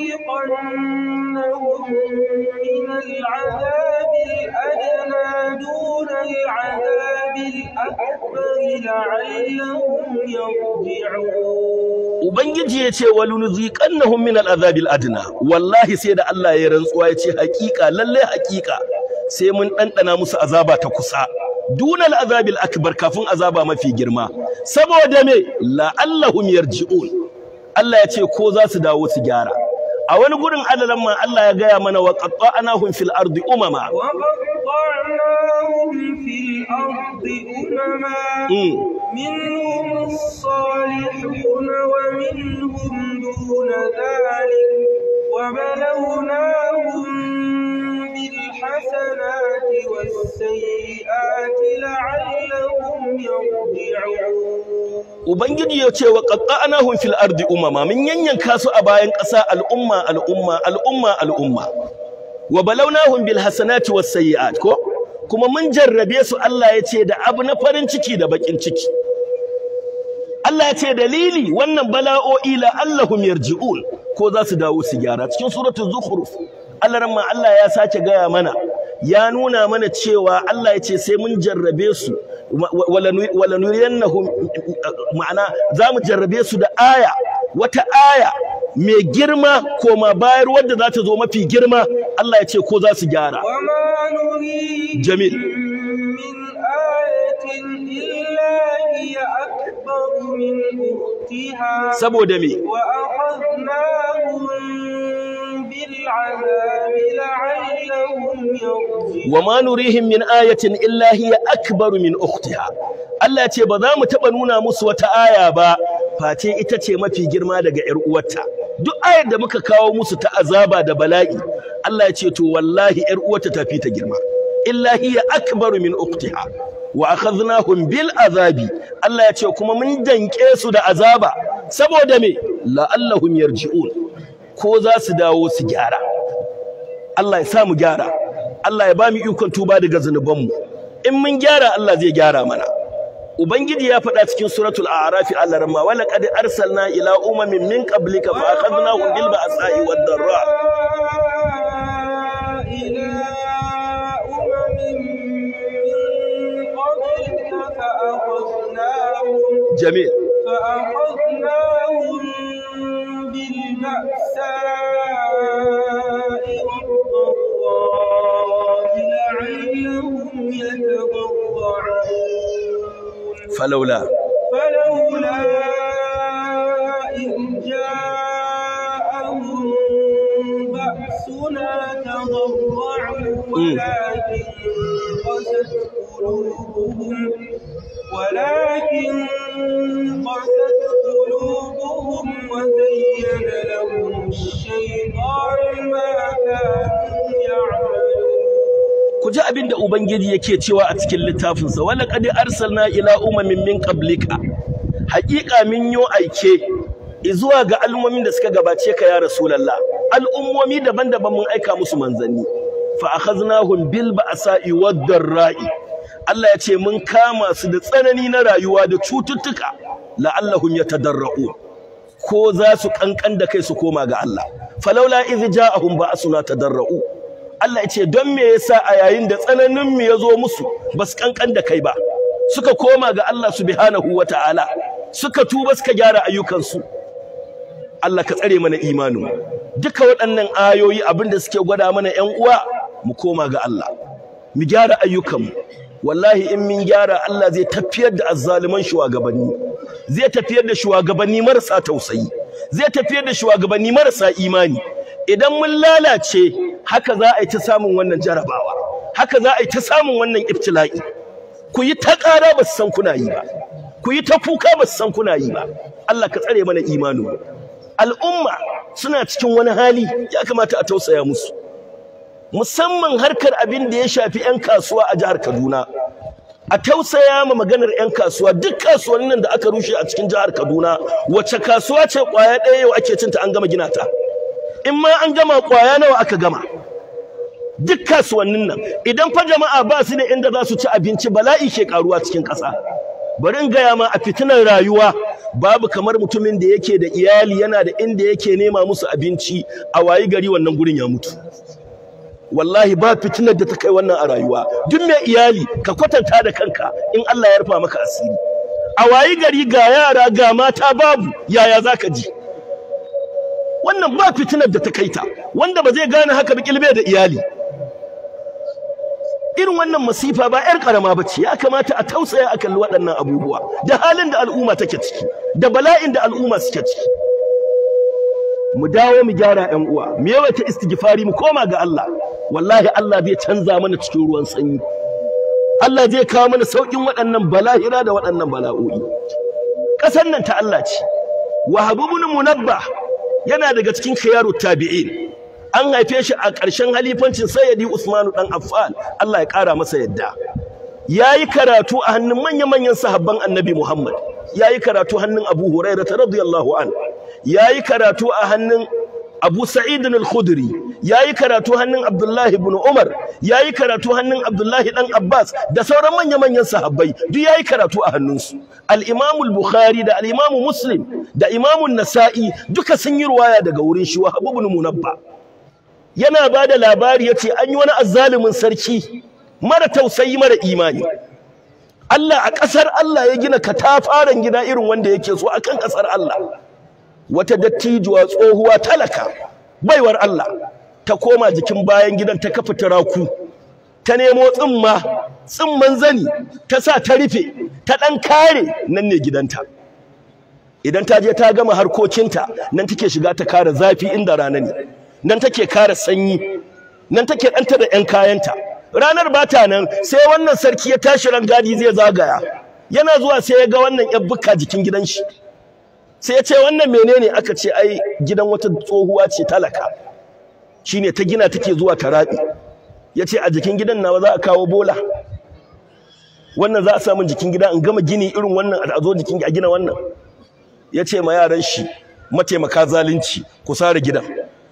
Speaker 1: ولنذيقنهم من العذاب الأدنى دون العذاب الأكبر لعلهم يرجعون
Speaker 2: ubangiji ya ce wal nuziqannahum min al'azabil adna wallahi sai da Allah ya rantsuwa ya ce hakika lalle hakika sai mun ɗanɗana musu azaba ta kusa dunal azabil akbar kafin azaba mafi girma saboda me la'allahum yarji'un Allah ya ce ko za su dawo su gyara a wani gurin adalan ma Allah ya gaya mana wa qatta'nahum fil ardi umama
Speaker 1: وقطعناهم في الأرض أمما
Speaker 2: mm.
Speaker 1: منهم الصالحون ومنهم دون ذلك وبلوناهم بالحسنات والسيئات لعلهم يرجعون
Speaker 2: Ubangiji ya ce wa qatta'nahum fil ardi umama min yanyanka su a bayan ƙasa al'umma al'umma al'umma al'umma wa balawnahum bil hasanati was sayyi'at ko kuma mun jarrabe su Allah ya ce da abu na farin ciki da bakin ciki Allah ya ce dalili wannan bala'o'i la allahum yarji'un ko za su dawo su gyara cikin suratul zukhruf Allah ramma Allah ya sake gaya mana ya nuna mana cewa Allah ya ce sai mun jarrabe su wala nuriyannahum ma'ana za mu jarrabe su da aya wata aya mai girma koma bayar wadda za ta zo mafi girma Allah ya ce ko za su gyara
Speaker 1: وما نريهم
Speaker 2: جميل.
Speaker 1: من آية إلا هي أكبر من أختها
Speaker 2: saboda me
Speaker 1: وأخذناهم بالعذاب لعلهم يرجعون
Speaker 2: wa ma nurihim min ayatin illa hiya akbaru min ukhtiha Allah ya ce ba za mu taba nuna musu wata aya ba face ita ce mafi girma daga ƴar uwarta duk ayar da muka kawo musu ta azaba da bala'i Allah ya ce to wallahi ƴar uwarta ta fi ta girma illa hiya akbaru min ukhtiha wa akhadnahum bil azabi Allah ya ce kuma mun danke su da azaba saboda me la'allahum yarji'un ko za su dawo su gyara Allah ya sa mu gyara Allah ya ba mu ikon tuba daga zunubanmu in mun gyara Allah zai gyara mana ubangiji ya faɗa cikin suratul a'raf Allah ramma wala qad arsalna ila umamin min qablika fa akhadnahum bil ba'sa'i wad darra
Speaker 1: إلى أمم من قبلك فأخذناهم
Speaker 2: jamil
Speaker 1: فأخذناهم بالبأساء والضراء لعلهم يتضرعون
Speaker 2: falawla
Speaker 1: فلولا إذ جاءهم بأسنا تضرعوا ولكن قست قلوبهم ولكن قست قلوبهم وزين لهم الشيطان ما كانوا يعملون
Speaker 2: ku ji abin da ubangiji yake cewa a cikin littafinsa wala qad arsalna ila umamin min qablika haƙiƙa min yo aike zuwa ga al'ummomin da suka gabace ka ya rasulullah al'ummomi daban-daban mun aika musu manzanni fa akhadnahum bil ba'sa'i wad darra'i Allah ya ce mun kama su da tsanani na rayuwa da cututtuka la'allahum yatadarra'un ko za su kankan da kai su koma ga Allah falaula idh ja'ahum ba'suna tadarra'u Allah ya ce don me yasa a yayin da tsananin mu ya zo musu ba su kankan da kai ba suka koma ga Allah subhanahu wata'ala suka tuba suka gyara ayyukansu Allah ka tsare mana imanin duka waɗannan ayoyi abin da suke gwada mana ƴan uwa mu koma ga Allah mu gyara ayyukanmu wallahi in mun gyara Allah zai tafiyar da azzaliman shugabanni zai tafiyar da shugabanni marasa tausayi zai tafiyar da shugabanni marasa imani idan mun lalace haka za a yi ta samun wannan jarabawa haka za a yi ta samun wannan ibtila'i ku yi ta ƙara ba su san kuna yi ba ku yi ta kuka ba su san kuna yi ba Allah ka tsare mana imanin al'umma suna cikin wani hali ya kamata a tausaya musu musamman harkar abin da ya shafi 'yan kasuwa a jihar Kaduna a tausaya ma maganar 'yan kasuwa duk kasuwannin da aka rushe a cikin jihar Kaduna wace kasuwa ce kwaya ɗaya yau ake cinta an gama gina ta in ma an gama kwaya nawa aka gama duk kasuwannin nan idan fa jama'a ba su da inda za su ci abinci bala'i ke karuwa cikin ƙasa bari in gaya ma a fitinar rayuwa babu kamar mutumin da yake da iyali yana da inda yake nema musu abinci a wayi gari wannan gurin ya mutu wallahi ba fitinar da ta kai wannan a rayuwa duk mai iyali ka kwatanta da kanka in Allah ya rufa maka asiri a wayi gari ga yara ga mata babu yaya zaka ji wannan ba fitinar da ta kai ta wanda ba zai gane haka ba kilbe da iyali irin wannan masifa ba yar karama bace ya kamata a tausaya a kalli waɗannan abubuwa da halin da al'umma take ciki da bala'in da al'umma suke ciki mu dawo mu gyara ƴan uwa mu yawaita istighfari mu koma ga Allah wallahi Allah zai canza mana cikin ruwan sanyi Allah zai kawo mana saukin waɗannan balahira da waɗannan bala'o'i ƙasar nan ta Allah ce Wahab ibn Munabbah yana daga cikin khiyarut tabi'in an haife shi a ƙarshen halifancin Sayyidi Usman dan Affan Allah ya ƙara masa yadda yayi karatu a hannun manya-manyan sahabban Annabi Muhammad yayi karatu hannun Abu Hurairah radiyallahu an yayi karatu a hannun Abu Sa'id al-Khudri yayi karatu hannun Abdullahi ibn Umar yayi karatu hannun Abdullahi dan Abbas da sauran manya-manyan sahabbai duk yayi karatu a hannunsu al-Imam al-Bukhari da al-Imam Muslim da Imam an-Nasa'i duka sun yi ruwaya daga wurin shi Wahab ibn Munabba yana bada labari yace an yi wani azzalumin sarki mara tausayi mara imani Allah a ƙasar Allah ya gina katafaren gida irin wanda yake so akan ƙasar Allah wata dattijuwa tsohuwa talaka baiwar Allah ta koma jikin bayan gidan ta kafa turaku ta nemo tsimma tsimman zani ta sa ta rufe ta dan kare nan ne gidanta idan ta je ta gama harkokinta nan take shiga ta kare zafi inda rana ne nan take kare sanyi nan take danta da ƴan kayanta ranar bata nan sai wannan sarki ya tashi rangadi zai zagaya yana zuwa sai ya ga wannan ƴan bukka jikin gidan shi sai ya ce wannan menene aka ce ai gidan wata tsohuwa ce talaka shine ta gina take zuwa ta rabi yace a jikin gidan nawa za a kawo bola wannan za a samu jikin gida in gama gini irin wannan a zo jikin a gina wannan yace ma yaran shi mataimaka zalunci ku sare gidan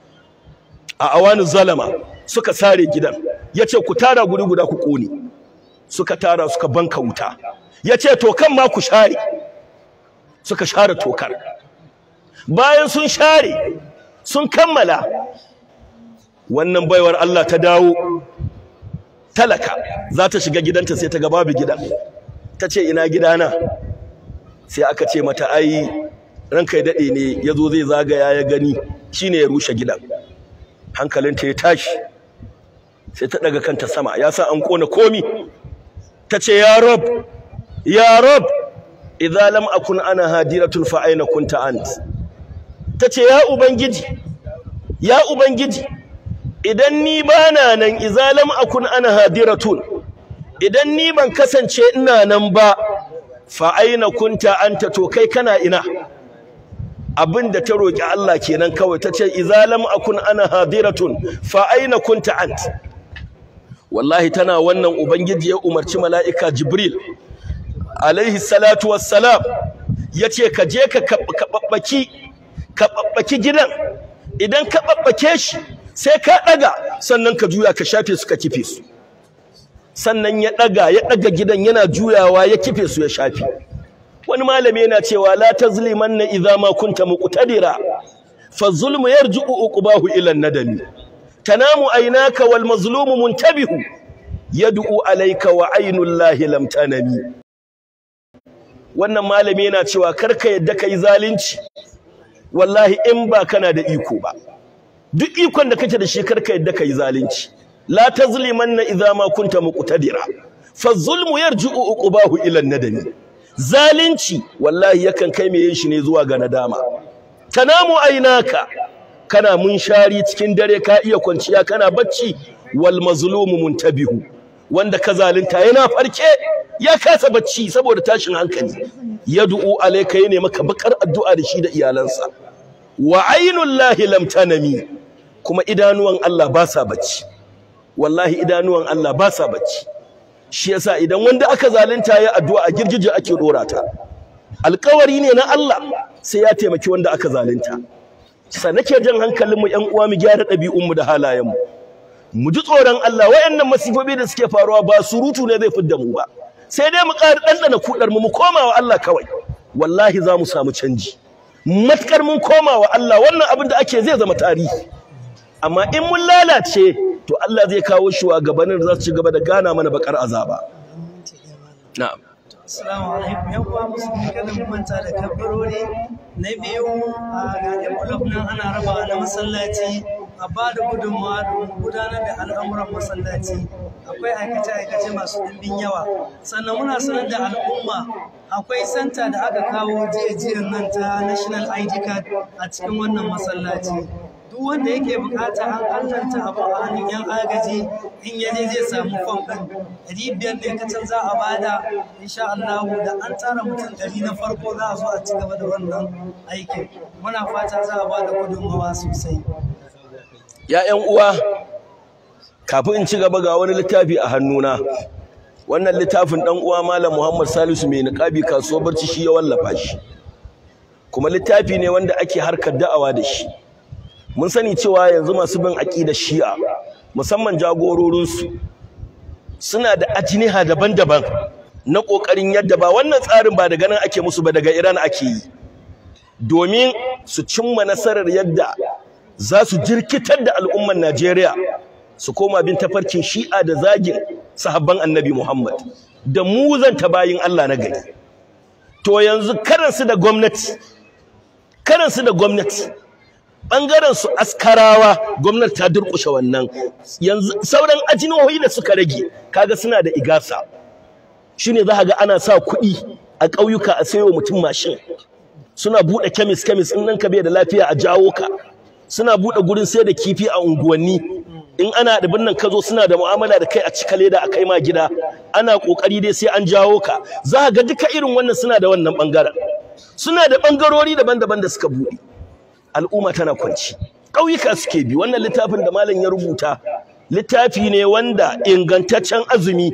Speaker 2: a awanu zalama suka sare gidan yace ku tara guri guda ku kone suka tara suka banka wuta yace to kan ma ku share suka share tokar bayan sun share sun kammala wannan baiwar Allah ta dawo talaka za ta shiga gidanta sai ta ga babu gidan ta ce ina gidana sai aka ce mata ai ranka ya daɗe ne ya zo zai zagaya ya gani shine ya rushe gidan hankalinta ya tashi sai ta daga kanta sama ya sa an kona komi ta ce ya rab ya rab idza lam akun ana hadiratun fa aina kunta ant tace ya ubangiji ya ubangiji idan ni bana nan idza lam akun ana hadiratun idan ni ban kasance ina nan ba fa aina kunta anta to kai kana ina abinda ta roki Allah kenan kawai tace idza lam akun ana hadiratun fa aina kunta ant wallahi tana wannan ubangiji ya umarci mala'ika jibril alaihi salatu wassalam yace ka je ka kababbaki kababbaki gidan idan ka babbake shi sai ka daga sannan ka juya ka shafe su ka kife su sannan ya daga ya daga gidan yana juyawa ya kife su ya shafe wani malami yana cewa la tazlimanna idza ma kunta muqtadira fa zulmu yarji'u uqbahu ila nadami tanamu aynaka wal mazlumu muntabihu yad'u alayka wa aynullahi lam tanami wannan malami yana cewa karka yadda kai zalunci wallahi in ba kana da iko ba duk ikon da kake da shi karka yadda kai zalunci la tazlimanna idza ma kunta muqtadira fa zulmu yarji'u uqbahu ila nadami zalunci wallahi yakan kai mai yin shi ne zuwa ga nadama tanamu ainaka kana munshari cikin dare ka iya kwanciya kana bacci wal mazlumu muntabihu wanda ka zalunta yana farke ya kasa bacci saboda tashin hankali yad'u alayka yana maka bakar addu'a da shi da iyalansa wa ainullahi lam tanami kuma idanuwan Allah ba sa bacci wallahi idanuwan Allah ba sa bacci shi yasa idan wanda aka zalunta ya addu'a a girgije ake dora ta alƙawari ne na Allah sai ya taimaki wanda aka zalunta sa nake jan hankalinmu ƴan uwa mu gyara ɗabi'unmu da halayenmu mu ji tsoron Allah wayannan masifofi da suke faruwa ba surutu ne zai fidda mu ba sai dai mu ƙara ɗanɗana kuɗar mu mu koma wa Allah kawai wallahi za mu samu canji matkar mun koma wa Allah wannan abin da ake zai zama tarihi amma in mun lalace to Allah zai kawo shugabannin da za su ci gaba da gana mana bakar azaba na'am
Speaker 4: Assalamu alaikum yan uwa musulmi kada mu manta da kabbarori na biyu a ga envelope nan ana raba na masallaci a ba da gudunmawa domin gudanar da al'amuran masallaci akwai aikace-aikace masu ɗimbin yawa sannan muna sanar da al'umma akwai santa da aka kawo jiya nan ta national id card a cikin wannan masallaci duk wanda yake bukata an allanta abu a hannun yan agaji in ya je zai samu fam ɗin ɗari biyar ne kacal za a bada insha Allah da an tsara mutum ɗari na farko za a zo a ci gaba da wannan aikin muna fata za a bada gudunmawa sosai
Speaker 2: ya ƴan uwa kafin in ci gaba ga wani littafi a hannuna wannan littafin ɗan uwa malam Muhammad Salisu mai niqabi kasuwar barci shi ya wallafa shi kuma littafi ne wanda ake harkar da'awa da shi mun sani cewa yanzu masu bin aqidar Shi'a musamman jagororinsu suna da ajiniha daban-daban na kokarin yadda ba wannan tsarin ba daga nan ake musu ba daga Iran ake yi domin su cimma nasarar yadda za su jirkitar da al'ummar Najeriya su koma bin tafarkin Shi'a da zagin sahabban Annabi Muhammad da muzanta bayin Allah na gari to yanzu karansu da gwamnati karansu da gwamnati bangaren su askarawa gwamnati ta durkushe wannan yanzu sauran ajinohi da suka rage kaga suna da igasa shine za ga ana sa kuɗi a ƙauyuka a sayo mutum mashin suna buɗe kemis kemis in nan ka bai da lafiya a jawo ka suna buɗe gurin sai da kifi a unguwanni in ana da binnan ka zo suna da mu'amala da kai a cika leda a kai ma gida ana kokari dai sai an jawo ka za ga duka irin wannan suna da wannan bangaren suna da bangarori daban-daban da suka buɗe al'umma tana kwanci ƙauyuka suke bi wannan littafin da malam ya rubuta littafi ne wanda ingantaccen azumi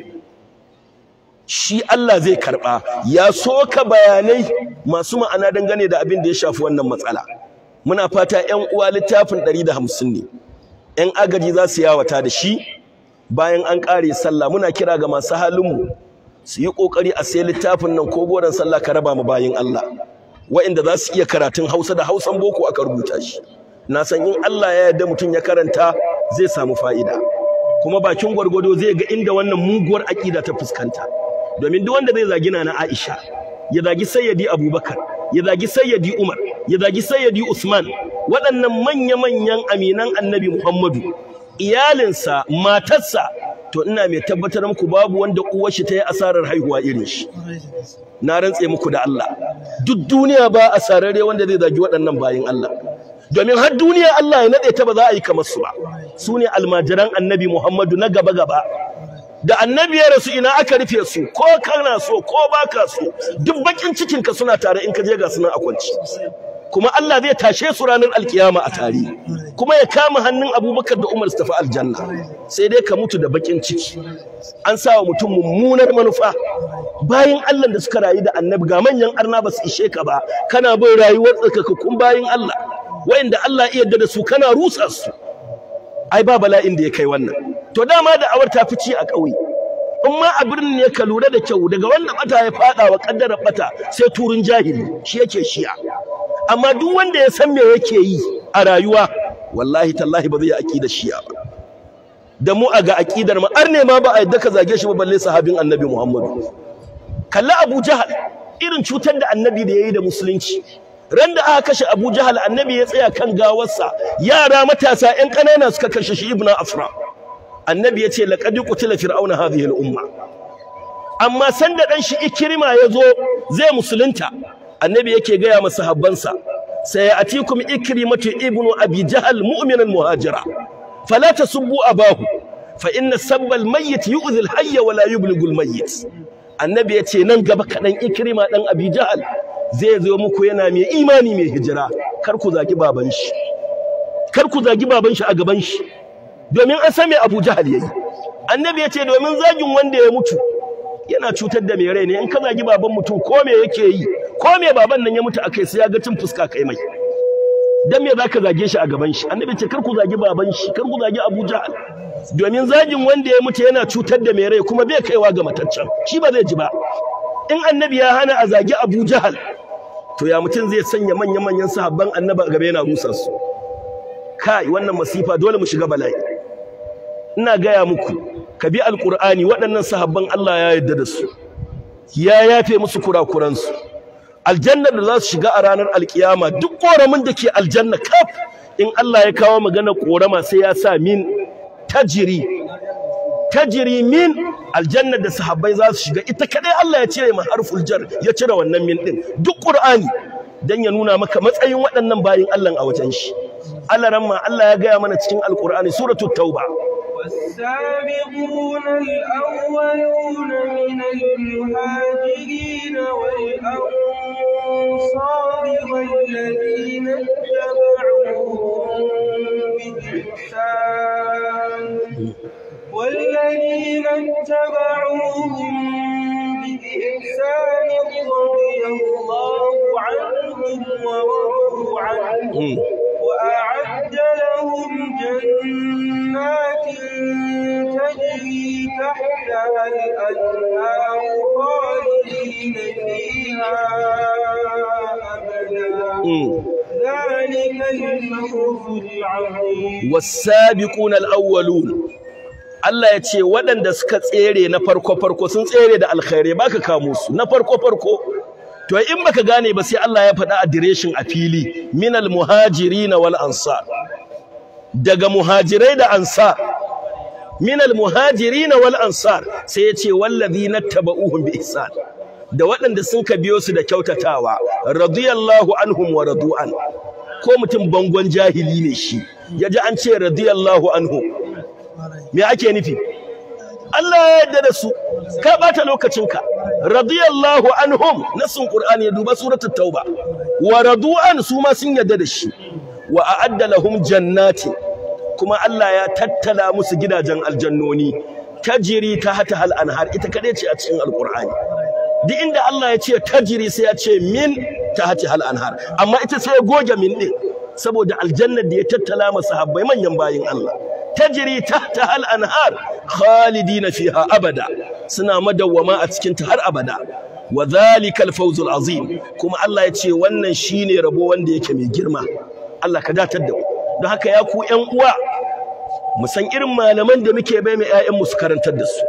Speaker 2: shi Allah zai karɓa ya soka bayanai masu ma'ana dangane da abin da ya shafi wannan matsala muna fata ƴan uwa littafin 150 ne ƴan agaji za su yawata da shi bayan an ƙare sallah muna kira ga masu halinmu su yi ƙoƙari a sayi littafin nan ko goron sallah ka raba mu bayin Allah wa'inda za su iya karatun Hausa da Hausan boko aka rubuta shi na san in Allah ya yarda mutum ya karanta zai samu fa'ida kuma bakin gwargwado zai ga inda wannan muguwar aƙida ta fuskanta domin duk wanda zai zagi na Aisha ya zagi Sayyidi Abubakar ya zagi Sayyidi Umar ya zagi Sayyidi Usman waɗannan manya-manyan aminan Annabi Muhammadu iyalinsa matarsa to ina mai tabbatar muku babu wanda uwar shi ta yi asarar haihuwa irin shi na rantse muku da Allah duk duniya ba asararre wanda zai zagi waɗannan bayin Allah domin har duniya Allah ya nade ta ba za a yi kamar su ba su ne almajiran Annabi Muhammadu na gaba gaba da annabi ya rasu ina aka rufe su ko kana so ko baka so duk bakin cikin ka suna tare in ka je ga sunan akwanci kuma Allah zai tashe su ranar alkiyama a tare kuma ya kama hannun Abubakar da Umar su tafi aljanna sai dai ka mutu da bakin ciki an sa wa mutum mummunar manufa bayin Allah da suka rayu da annabi ga manyan arna ba su ishe ka ba kana bin rayuwar tsarkakakkun bayin Allah wa'inda Allah iya yarda da su kana rusa su ai ba bala'in da ya kai wannan to dama da awar ta fici a ƙauye in ma a birnin ne ka lura da kyau daga wanda bata ya fada wa kaddara bata sai turun jahili shi yake shi'a amma duk wanda ya san me yake yi a rayuwa wallahi tallahi ba zai yi aqidar shi'a ba da mu a ga aqidar mu arne ma ba a yadda ka zage shi ba balle sahabin annabi Muhammadu kalla Abu Jahal irin cutar da annabi da yayi da musulunci ran da aka kashe Abu Jahal annabi ya tsaya kan gawarsa yara matasa ƴan ƙanana suka kashe shi ibnu Afra annabi ya ce laqad qutila fir'auna hadhihi al-umma amma sanda dan shi ikrima yazo zai musulunta annabi yake gaya masa habbansa sai atikum ikrimatu ibnu abi jahal mu'minan muhajira fala tasubbu abahu fa inna sabba al-mayyit yu'dhi al-hayya wa la yublighu al-mayyit annabi yace nan gaba kadan ikrima dan abi jahal zai zo muku yana mai imani mai hijira kar ku zagi baban shi kar ku zagi baban shi a gaban shi domin an san me Abu Jahal yayi annabi yace domin zagin wanda ya mutu yana cutar da mai rai ne in ka zagi baban mutum ko me yake yi ko me baban nan ya mutu akai sai ya ga cin fuska kai mai dan me zaka zage shi a gaban shi annabi ce kar ku zagi baban shi kar ku zagi Abu Jahal domin zagin wanda ya mutu yana cutar da mai rai kuma bai kaiwa ga mataccen shi ba zai ji ba in annabi ya hana a zagi Abu Jahal to ya mutum zai sanya manya-manyan sahabban annabi a gaba yana rusa su kai wannan masifa dole mu shiga bala'i ina gaya muku ka bi alqur'ani waɗannan sahabban Allah ya yarda da su ya yafe musu kurakuransu aljanna da za su shiga a ranar alkiyama duk koramin da ke aljanna kaf in Allah ya kawo magana korama sai ya sa min tajiri tajiri min aljanna da sahabbai za su shiga ita kadai Allah ya cire ma harful jar ya cire wannan min din duk qur'ani dan ya nuna maka matsayin waɗannan bayin Allah a wajen shi Allah ramma Allah ya gaya mana cikin alqur'ani suratul tauba
Speaker 1: والسابقون الأولون من المهاجرين والأنصار والذين اتبعوهم بإحسان والذين اتبعوهم بإحسان رضي الله عنهم ورضوا عنه
Speaker 2: Mm.
Speaker 1: وأعد لهم جنات تجري تحتها الأنهار خالدين فيها أبدا
Speaker 2: Mm.
Speaker 1: ذلك الفوز العظيم
Speaker 2: wasabiquna alawwalun Allah ya ce waɗanda suka tsere na farko farko sun tsere da alkhairi baka kamo su na farko farko to in baka gane ba sai Allah ya faɗa adireshin a fili minal muhajirin wal ansar daga muhajirai da ansar minal muhajirin wal ansar sai ya ce wallazina tabauhum bi ihsan da waɗanda sun ka biyo su da kyautatawa radiyallahu anhum wa radu'an ko mutum bangon jahili ne shi ya ji an ce radiyallahu anhu me ake nufi Allah ya yarda da su ka bata lokacinka radiyallahu anhum nasin qur'ani ya duba suratul tauba wa radu'an su ma sun yarda da shi wa a'adda lahum jannati kuma Allah ya tattala musu gidajen aljannoni tajiri ta hata hal anhar ita kadai ce a cikin alqur'ani duk inda Allah ya ce tajiri sai ya ce min ta hati hal anhar amma ita sai ya goge min din saboda aljannar da ya tattala masa habbai manyan bayin Allah tajri tahta hal anhar khalidina fiha abada suna madawwama a cikin ta har abada wa zalikal fawzul azim kuma Allah ya ce wannan shine rabo wanda yake mai girma Allah ka datar da mu don haka ya ku ƴan uwa mu san irin malaman da muke bai mai ƴaƴan mu su karantar da su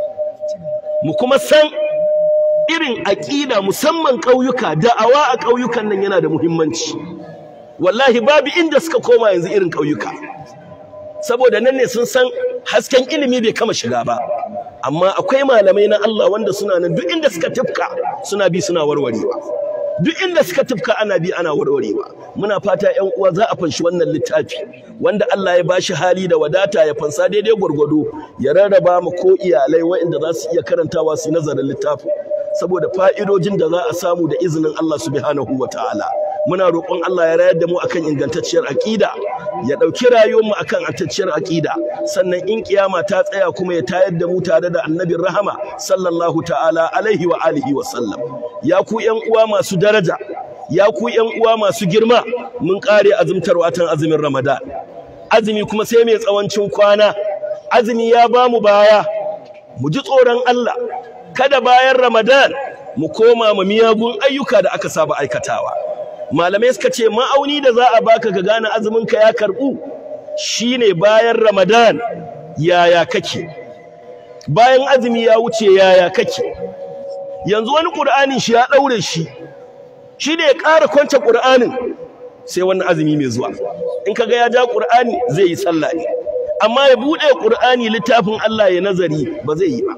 Speaker 2: mu kuma san irin aƙida musamman ƙauyuka da'awa a ƙauyukan nan yana da muhimmanci wallahi babu inda suka koma yanzu irin ƙauyuka saboda nan ne sun san hasken ilimi bai kama shiga ba amma akwai malamai na Allah wanda suna nan duk inda suka tufka suna bi suna warwarewa duk inda suka tufka ana bi ana warwarewa muna fata ƴan uwa za a fanshi wannan littafi wanda Allah ya bashi hali da wadata ya fansa daidai gwargwado ya rarraba mu ko iyalai waɗanda za su iya karantawa su yi nazarin littafin saboda fa'idojin da za a samu da izinin Allah subhanahu wa ta'ala muna roƙon Allah ya rayar da mu akan ingantacciyar aƙida ya ɗauki rayuwarmu akan ingantacciyar aƙida sannan in kiyama ta tsaya kuma ya tayar da mu tare da annabin rahama sallallahu ta'ala alaihi wa alihi wa sallam ya ku ƴan uwa masu daraja ya ku ƴan uwa masu girma mun ƙare azumtar watan azumin Ramadan azumi kuma sai mai tsawancin kwana azumi ya ba mu baya mu ji tsoron Allah kada bayan Ramadan mu koma ma miyagun ayyuka da aka saba aikatawa malamai suka ce ma'auni da za a baka ka gane azuminka ya karbu shine bayan Ramadan yaya kake bayan azumi ya wuce yaya kake yanzu wani Qur'anin shi ya daure shi shi ne ya ƙara kwance Qur'anin sai wannan azumi mai zuwa in kaga ya ja Qur'ani zai yi sallah ne amma ya bude Qur'ani littafin Allah ya nazari ba zai yi ba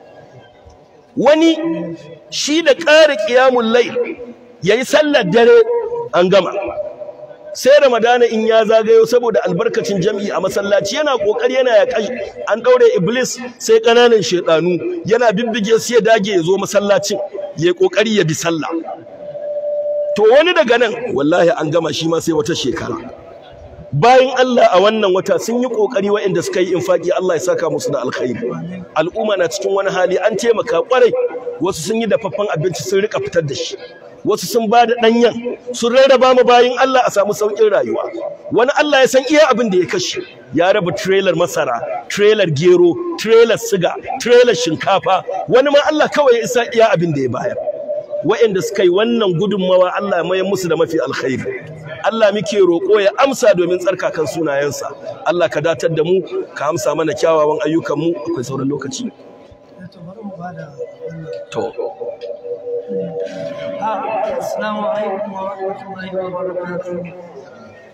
Speaker 2: wani shi da ƙara ƙiyamun lai ya yi sallar dare an gama sai ramadana in ya zagayo saboda albarkacin jam'i a masallaci yana ƙoƙari yana ya an ɗaure iblis sai ƙananan shaɗanu yana bibbige su ya dage ya zo masallacin ya ƙoƙari ya bi sallah to wani daga nan wallahi an gama shi ma sai wata shekara bayan Allah a wannan wata sun yi kokari waɗanda suka yi infaki Allah ya saka musu da alkhairi al'umma na cikin wani hali an taimaka kwarai wasu sun yi dafaffen abinci sun rika fitar da shi wasu sun ba da ɗanyen sun rarraba mu bayan Allah a samu sauƙin rayuwa wani Allah ya san iya abin da ya kashe ya raba trailer masara trailer gero trailer siga trailer shinkafa wani ma Allah kawai ya isa iya abin da ya bayar waɗanda suka yi wannan gudunmawa Allah ya mayar musu da mafi alkhairi Allah muke roƙo ya amsa domin tsarkakan sunayensa Allah ka datar da mu ka amsa mana kyawawan ayyukan mu akwai sauran lokaci to
Speaker 4: Assalamu alaikum wa rahmatullahi wa barakatuh.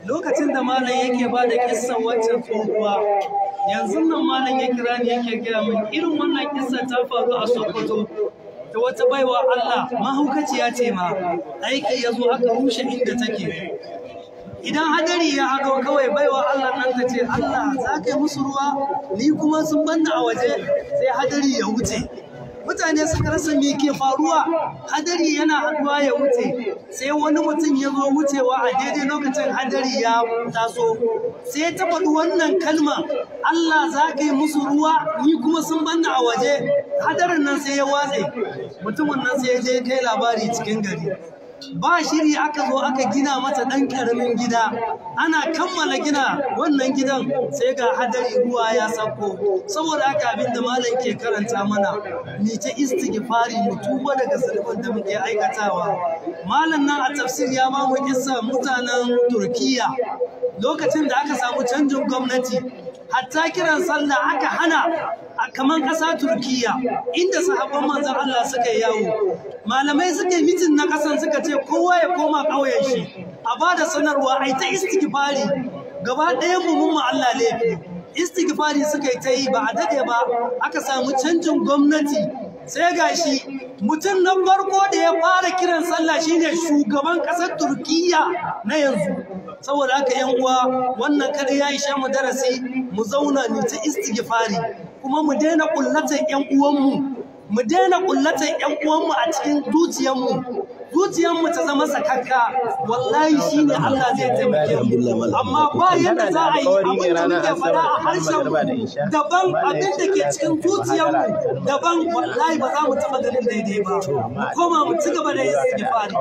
Speaker 4: lokacin da malam yake ba da kissan waccan tsohuwa yanzu nan malam ya kira ni yake gaya min irin wannan kissa ta faru a sokoto ta wata baiwa Allah mahaukaciya ce ma aiki ya zo aka rushe inda take idan hadari ya haɗo kawai baiwa Allah nan ta ce Allah za ka yi musu ruwa ni kuma sun banna a waje sai hadari ya wuce mutane suka rasa me ke faruwa hadari yana haɗuwa ya wuce sai wani mutum ya zo wucewa a daidai lokacin hadari ya taso sai ta faɗi wannan kalma Allah za ka yi musu ruwa ni kuma sun banna a waje hadarin nan sai ya watse mutumin nan sai ya je kai labari cikin gari ba shiri aka zo aka gina mata ɗan ƙaramin gida ana kammala gina wannan gidan sai ga hadari ruwa ya sauko saboda haka abin da malam ke karanta mana ni ta istighfari mu tuba daga zulubin da muke aikatawa malam nan a tafsir ya ba mu kissa mutanen turkiya lokacin da aka samu canjin gwamnati hatta kiran sallah aka hana a kaman ƙasa turkiya inda sahabban manzon Allah suka yi yawo malamai suka yi mitin na ƙasan suka ce kowa ya koma ƙauyen shi a ba da sanarwa a yi ta istighfari gaba ɗaya mu mun Allah laifi istighfari suka yi ta yi ba a dade ba aka samu canjin gwamnati sai gashi mutum na farko da ya fara kiran sallah shine shugaban ƙasar turkiya na yanzu saboda haka yan uwa wannan kada ya isha mu darasi mu zauna ni ta istighfari kuma mu daina kullatan yan uwanmu mu daina kullatan yan uwanmu a cikin zuciyarmu zuciyarmu ta zama sakakka wallahi shine Allah zai taimake mu amma ba yadda za a yi abin da muke faɗa a harshen mu daban abin da ke cikin zuciyarmu daban wallahi ba za mu taɓa ganin daidai ba mu koma mu ci gaba da istighfari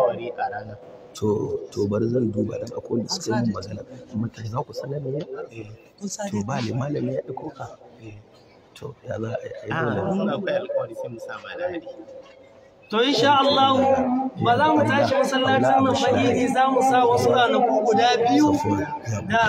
Speaker 3: to to bari zan duba da akwai wanda suka yi magana amma ta za ku sanar da ya to ba ne malami ya ɗauko ka to ya za a yi dole
Speaker 5: akwai alƙawari sai mu sa malami
Speaker 4: To insha Allah ba za mu tashi masallacin nan ba idi za mu sa wasu ranaku guda biyu da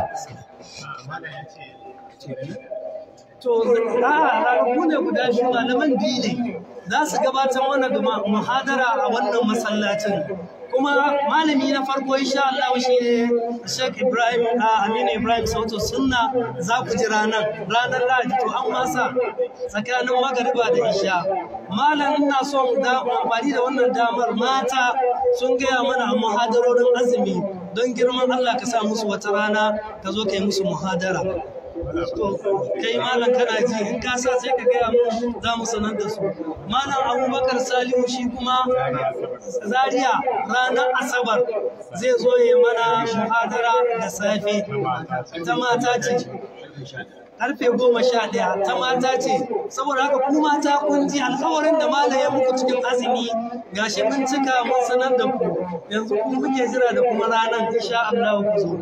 Speaker 4: To a ranaku ne guda biyu malaman biyu ne za su gabatar mana da muhadara a wannan masallacin. Kuma malami na farko insha Allah shi ne Sheikh Ibrahim a Aminu Ibrahim Sautu Sunna za ku ji ranar ranar Lahadi to an masa tsakanin magariba da isha. Malam ina son da amfani da wannan damar mata sun gaya mana a muhadarorin azumi don girman Allah ka sa musu wata rana ka zo ka yi musu muhadara. To, kai malam kana ji in ka sa sai ka gaya mu za mu sanar da su. Malam Abubakar Salihu shi kuma Zaria ranar Asabar zai zo ya mana muhadara da safe ta mata ce. karfe goma sha ɗaya ta mata ce saboda haka ku mata kun ji alkawarin da malam ya muku cikin azumi gashi mun cika mun sanar da ku yanzu ku muke jira da kuma ranar insha Allah ku zo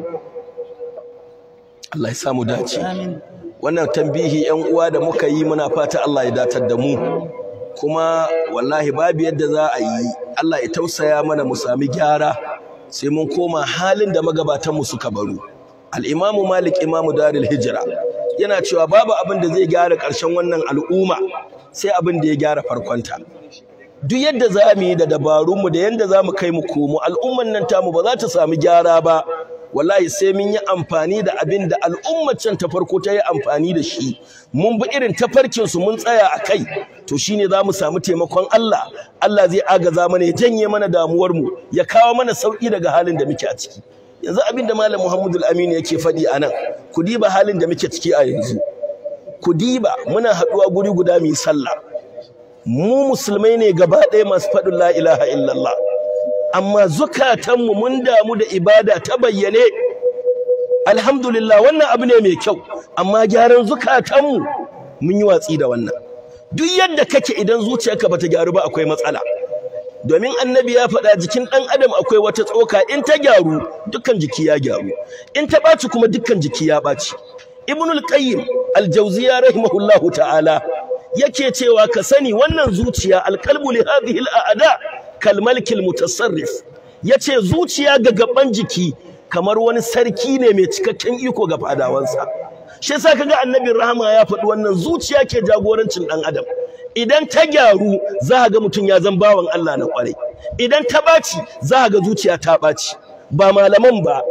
Speaker 2: Allah ya samu dace wannan tambihi yan uwa da muka yi muna fata Allah ya datar da mu kuma wallahi babu yadda za a yi Allah ya tausaya mana mu sami gyara sai mun koma halin da magabatan mu suka baro al-Imamu Malik Imamu Darul Hijra yana cewa babu abin da zai gyara ƙarshen wannan al'umma sai abin da ya gyara farkonta duk yadda za mu yi da dabarunmu da yadda za mu kai mu komo al'umman nan tamu ba za ta samu gyara ba wallahi sai mun yi amfani da abin da al'ummar can ta farko ta yi amfani da shi mun bi irin tafarkin su mun tsaya a kai to shine za mu samu taimakon Allah Allah zai agaza mana ya janye mana damuwar mu ya kawo mana sauki daga halin da muke a ciki yanzu abin da malam Muhammadu Aminu yake faɗi a nan ku diba halin da muke ciki a yanzu ku diba muna haɗuwa guri guda mu yi sallah mu musulmai ne gaba ɗaya masu faɗin la ilaha illallah amma zukatanmu mun damu da ibada ta bayyane alhamdulillah wannan abu ne mai kyau amma gyaran zukatanmu mun yi watsi da wannan duk yadda kake idan zuciyarka bata gyaru ba akwai matsala domin annabi ya faɗa jikin ɗan adam akwai wata tsoka in ta gyaru dukkan jiki ya gyaru in ta ɓaci kuma dukkan jiki ya ɓaci ibnul qayyim al-jawziya rahimahullahu ta'ala yake cewa ka sani wannan zuciya alqalbu li hadhihi al-a'da kal malikil mutasarrif yace zuciya ga gaban jiki kamar wani sarki ne mai cikakken iko ga fadawansa shi yasa kaga annabin rahama ya faɗi wannan zuciya ke jagorancin ɗan adam idan ta gyaru za ga mutum ya zan bawan Allah na kwarai idan ta ɓaci za ga zuciya ta ɓaci ba malaman ba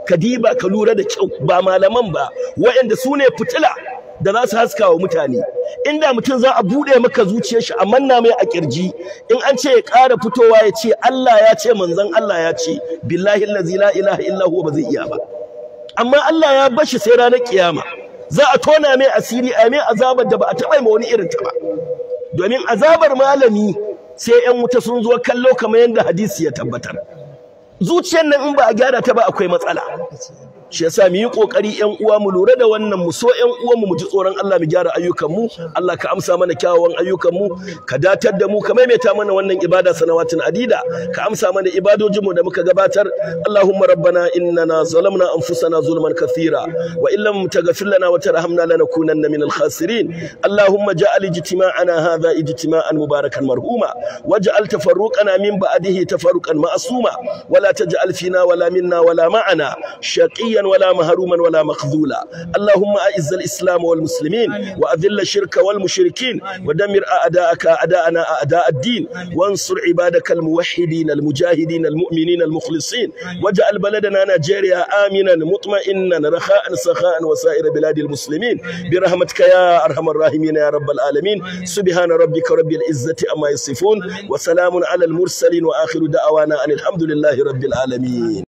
Speaker 2: ka diba ka lura da kyau ba malaman ba waɗanda su ne fitila da za su haska wa mutane inda mutum za a buɗe maka zuciyar shi a manna mai a kirji in an ce ya ƙara fitowa ya ce Allah ya ce manzon Allah ya ce billahi allazi la ilaha illa huwa ba zai iya ba amma Allah ya bashi sai ranar kiyama za a tona mai asiri a mai azabar da ba a taɓa ma wani irin ta ba domin azabar malami sai ƴan wuta sun zo kallo kamar yadda hadisi ya tabbatar zuciyar nan in ba a gyara ta ba akwai matsala shi yasa mu yi kokari ƴan uwa mu lura da wannan mu so ƴan uwan mu mu ji tsoron Allah mu gyara ayyukan mu Allah ka amsa mana kyawawan ayyukan mu ka datar da mu ka maimaita mana wannan ibada sanawatin adida ka amsa mana ibadojin mu da muka gabatar Allahumma rabbana innana zalamna anfusana zulman kathira wa in lam taghfir lana wa tarhamna lanakunanna minal khasirin Allahumma ja'al ijtima'ana hadha ijtima'an mubarakan marhuma waj'al tafarruqana min ba'dihi tafarruqan ma'suma ولا تجعل فينا ولا منا ولا معنا شقيا ولا مهروما ولا مخذولا اللهم أعز الإسلام والمسلمين وأذل الشرك والمشركين ودمر أعداءك أعداءنا أعداء الدين وانصر عبادك الموحدين المجاهدين المؤمنين المخلصين واجعل بلدنا نيجيريا آمنا مطمئنا رخاء سخاء وسائر بلاد المسلمين برحمتك يا أرحم الراحمين يا رب العالمين سبحان ربك رب العزة أما يصفون وسلام على المرسلين وآخر دعوانا أن الحمد لله رب العالمين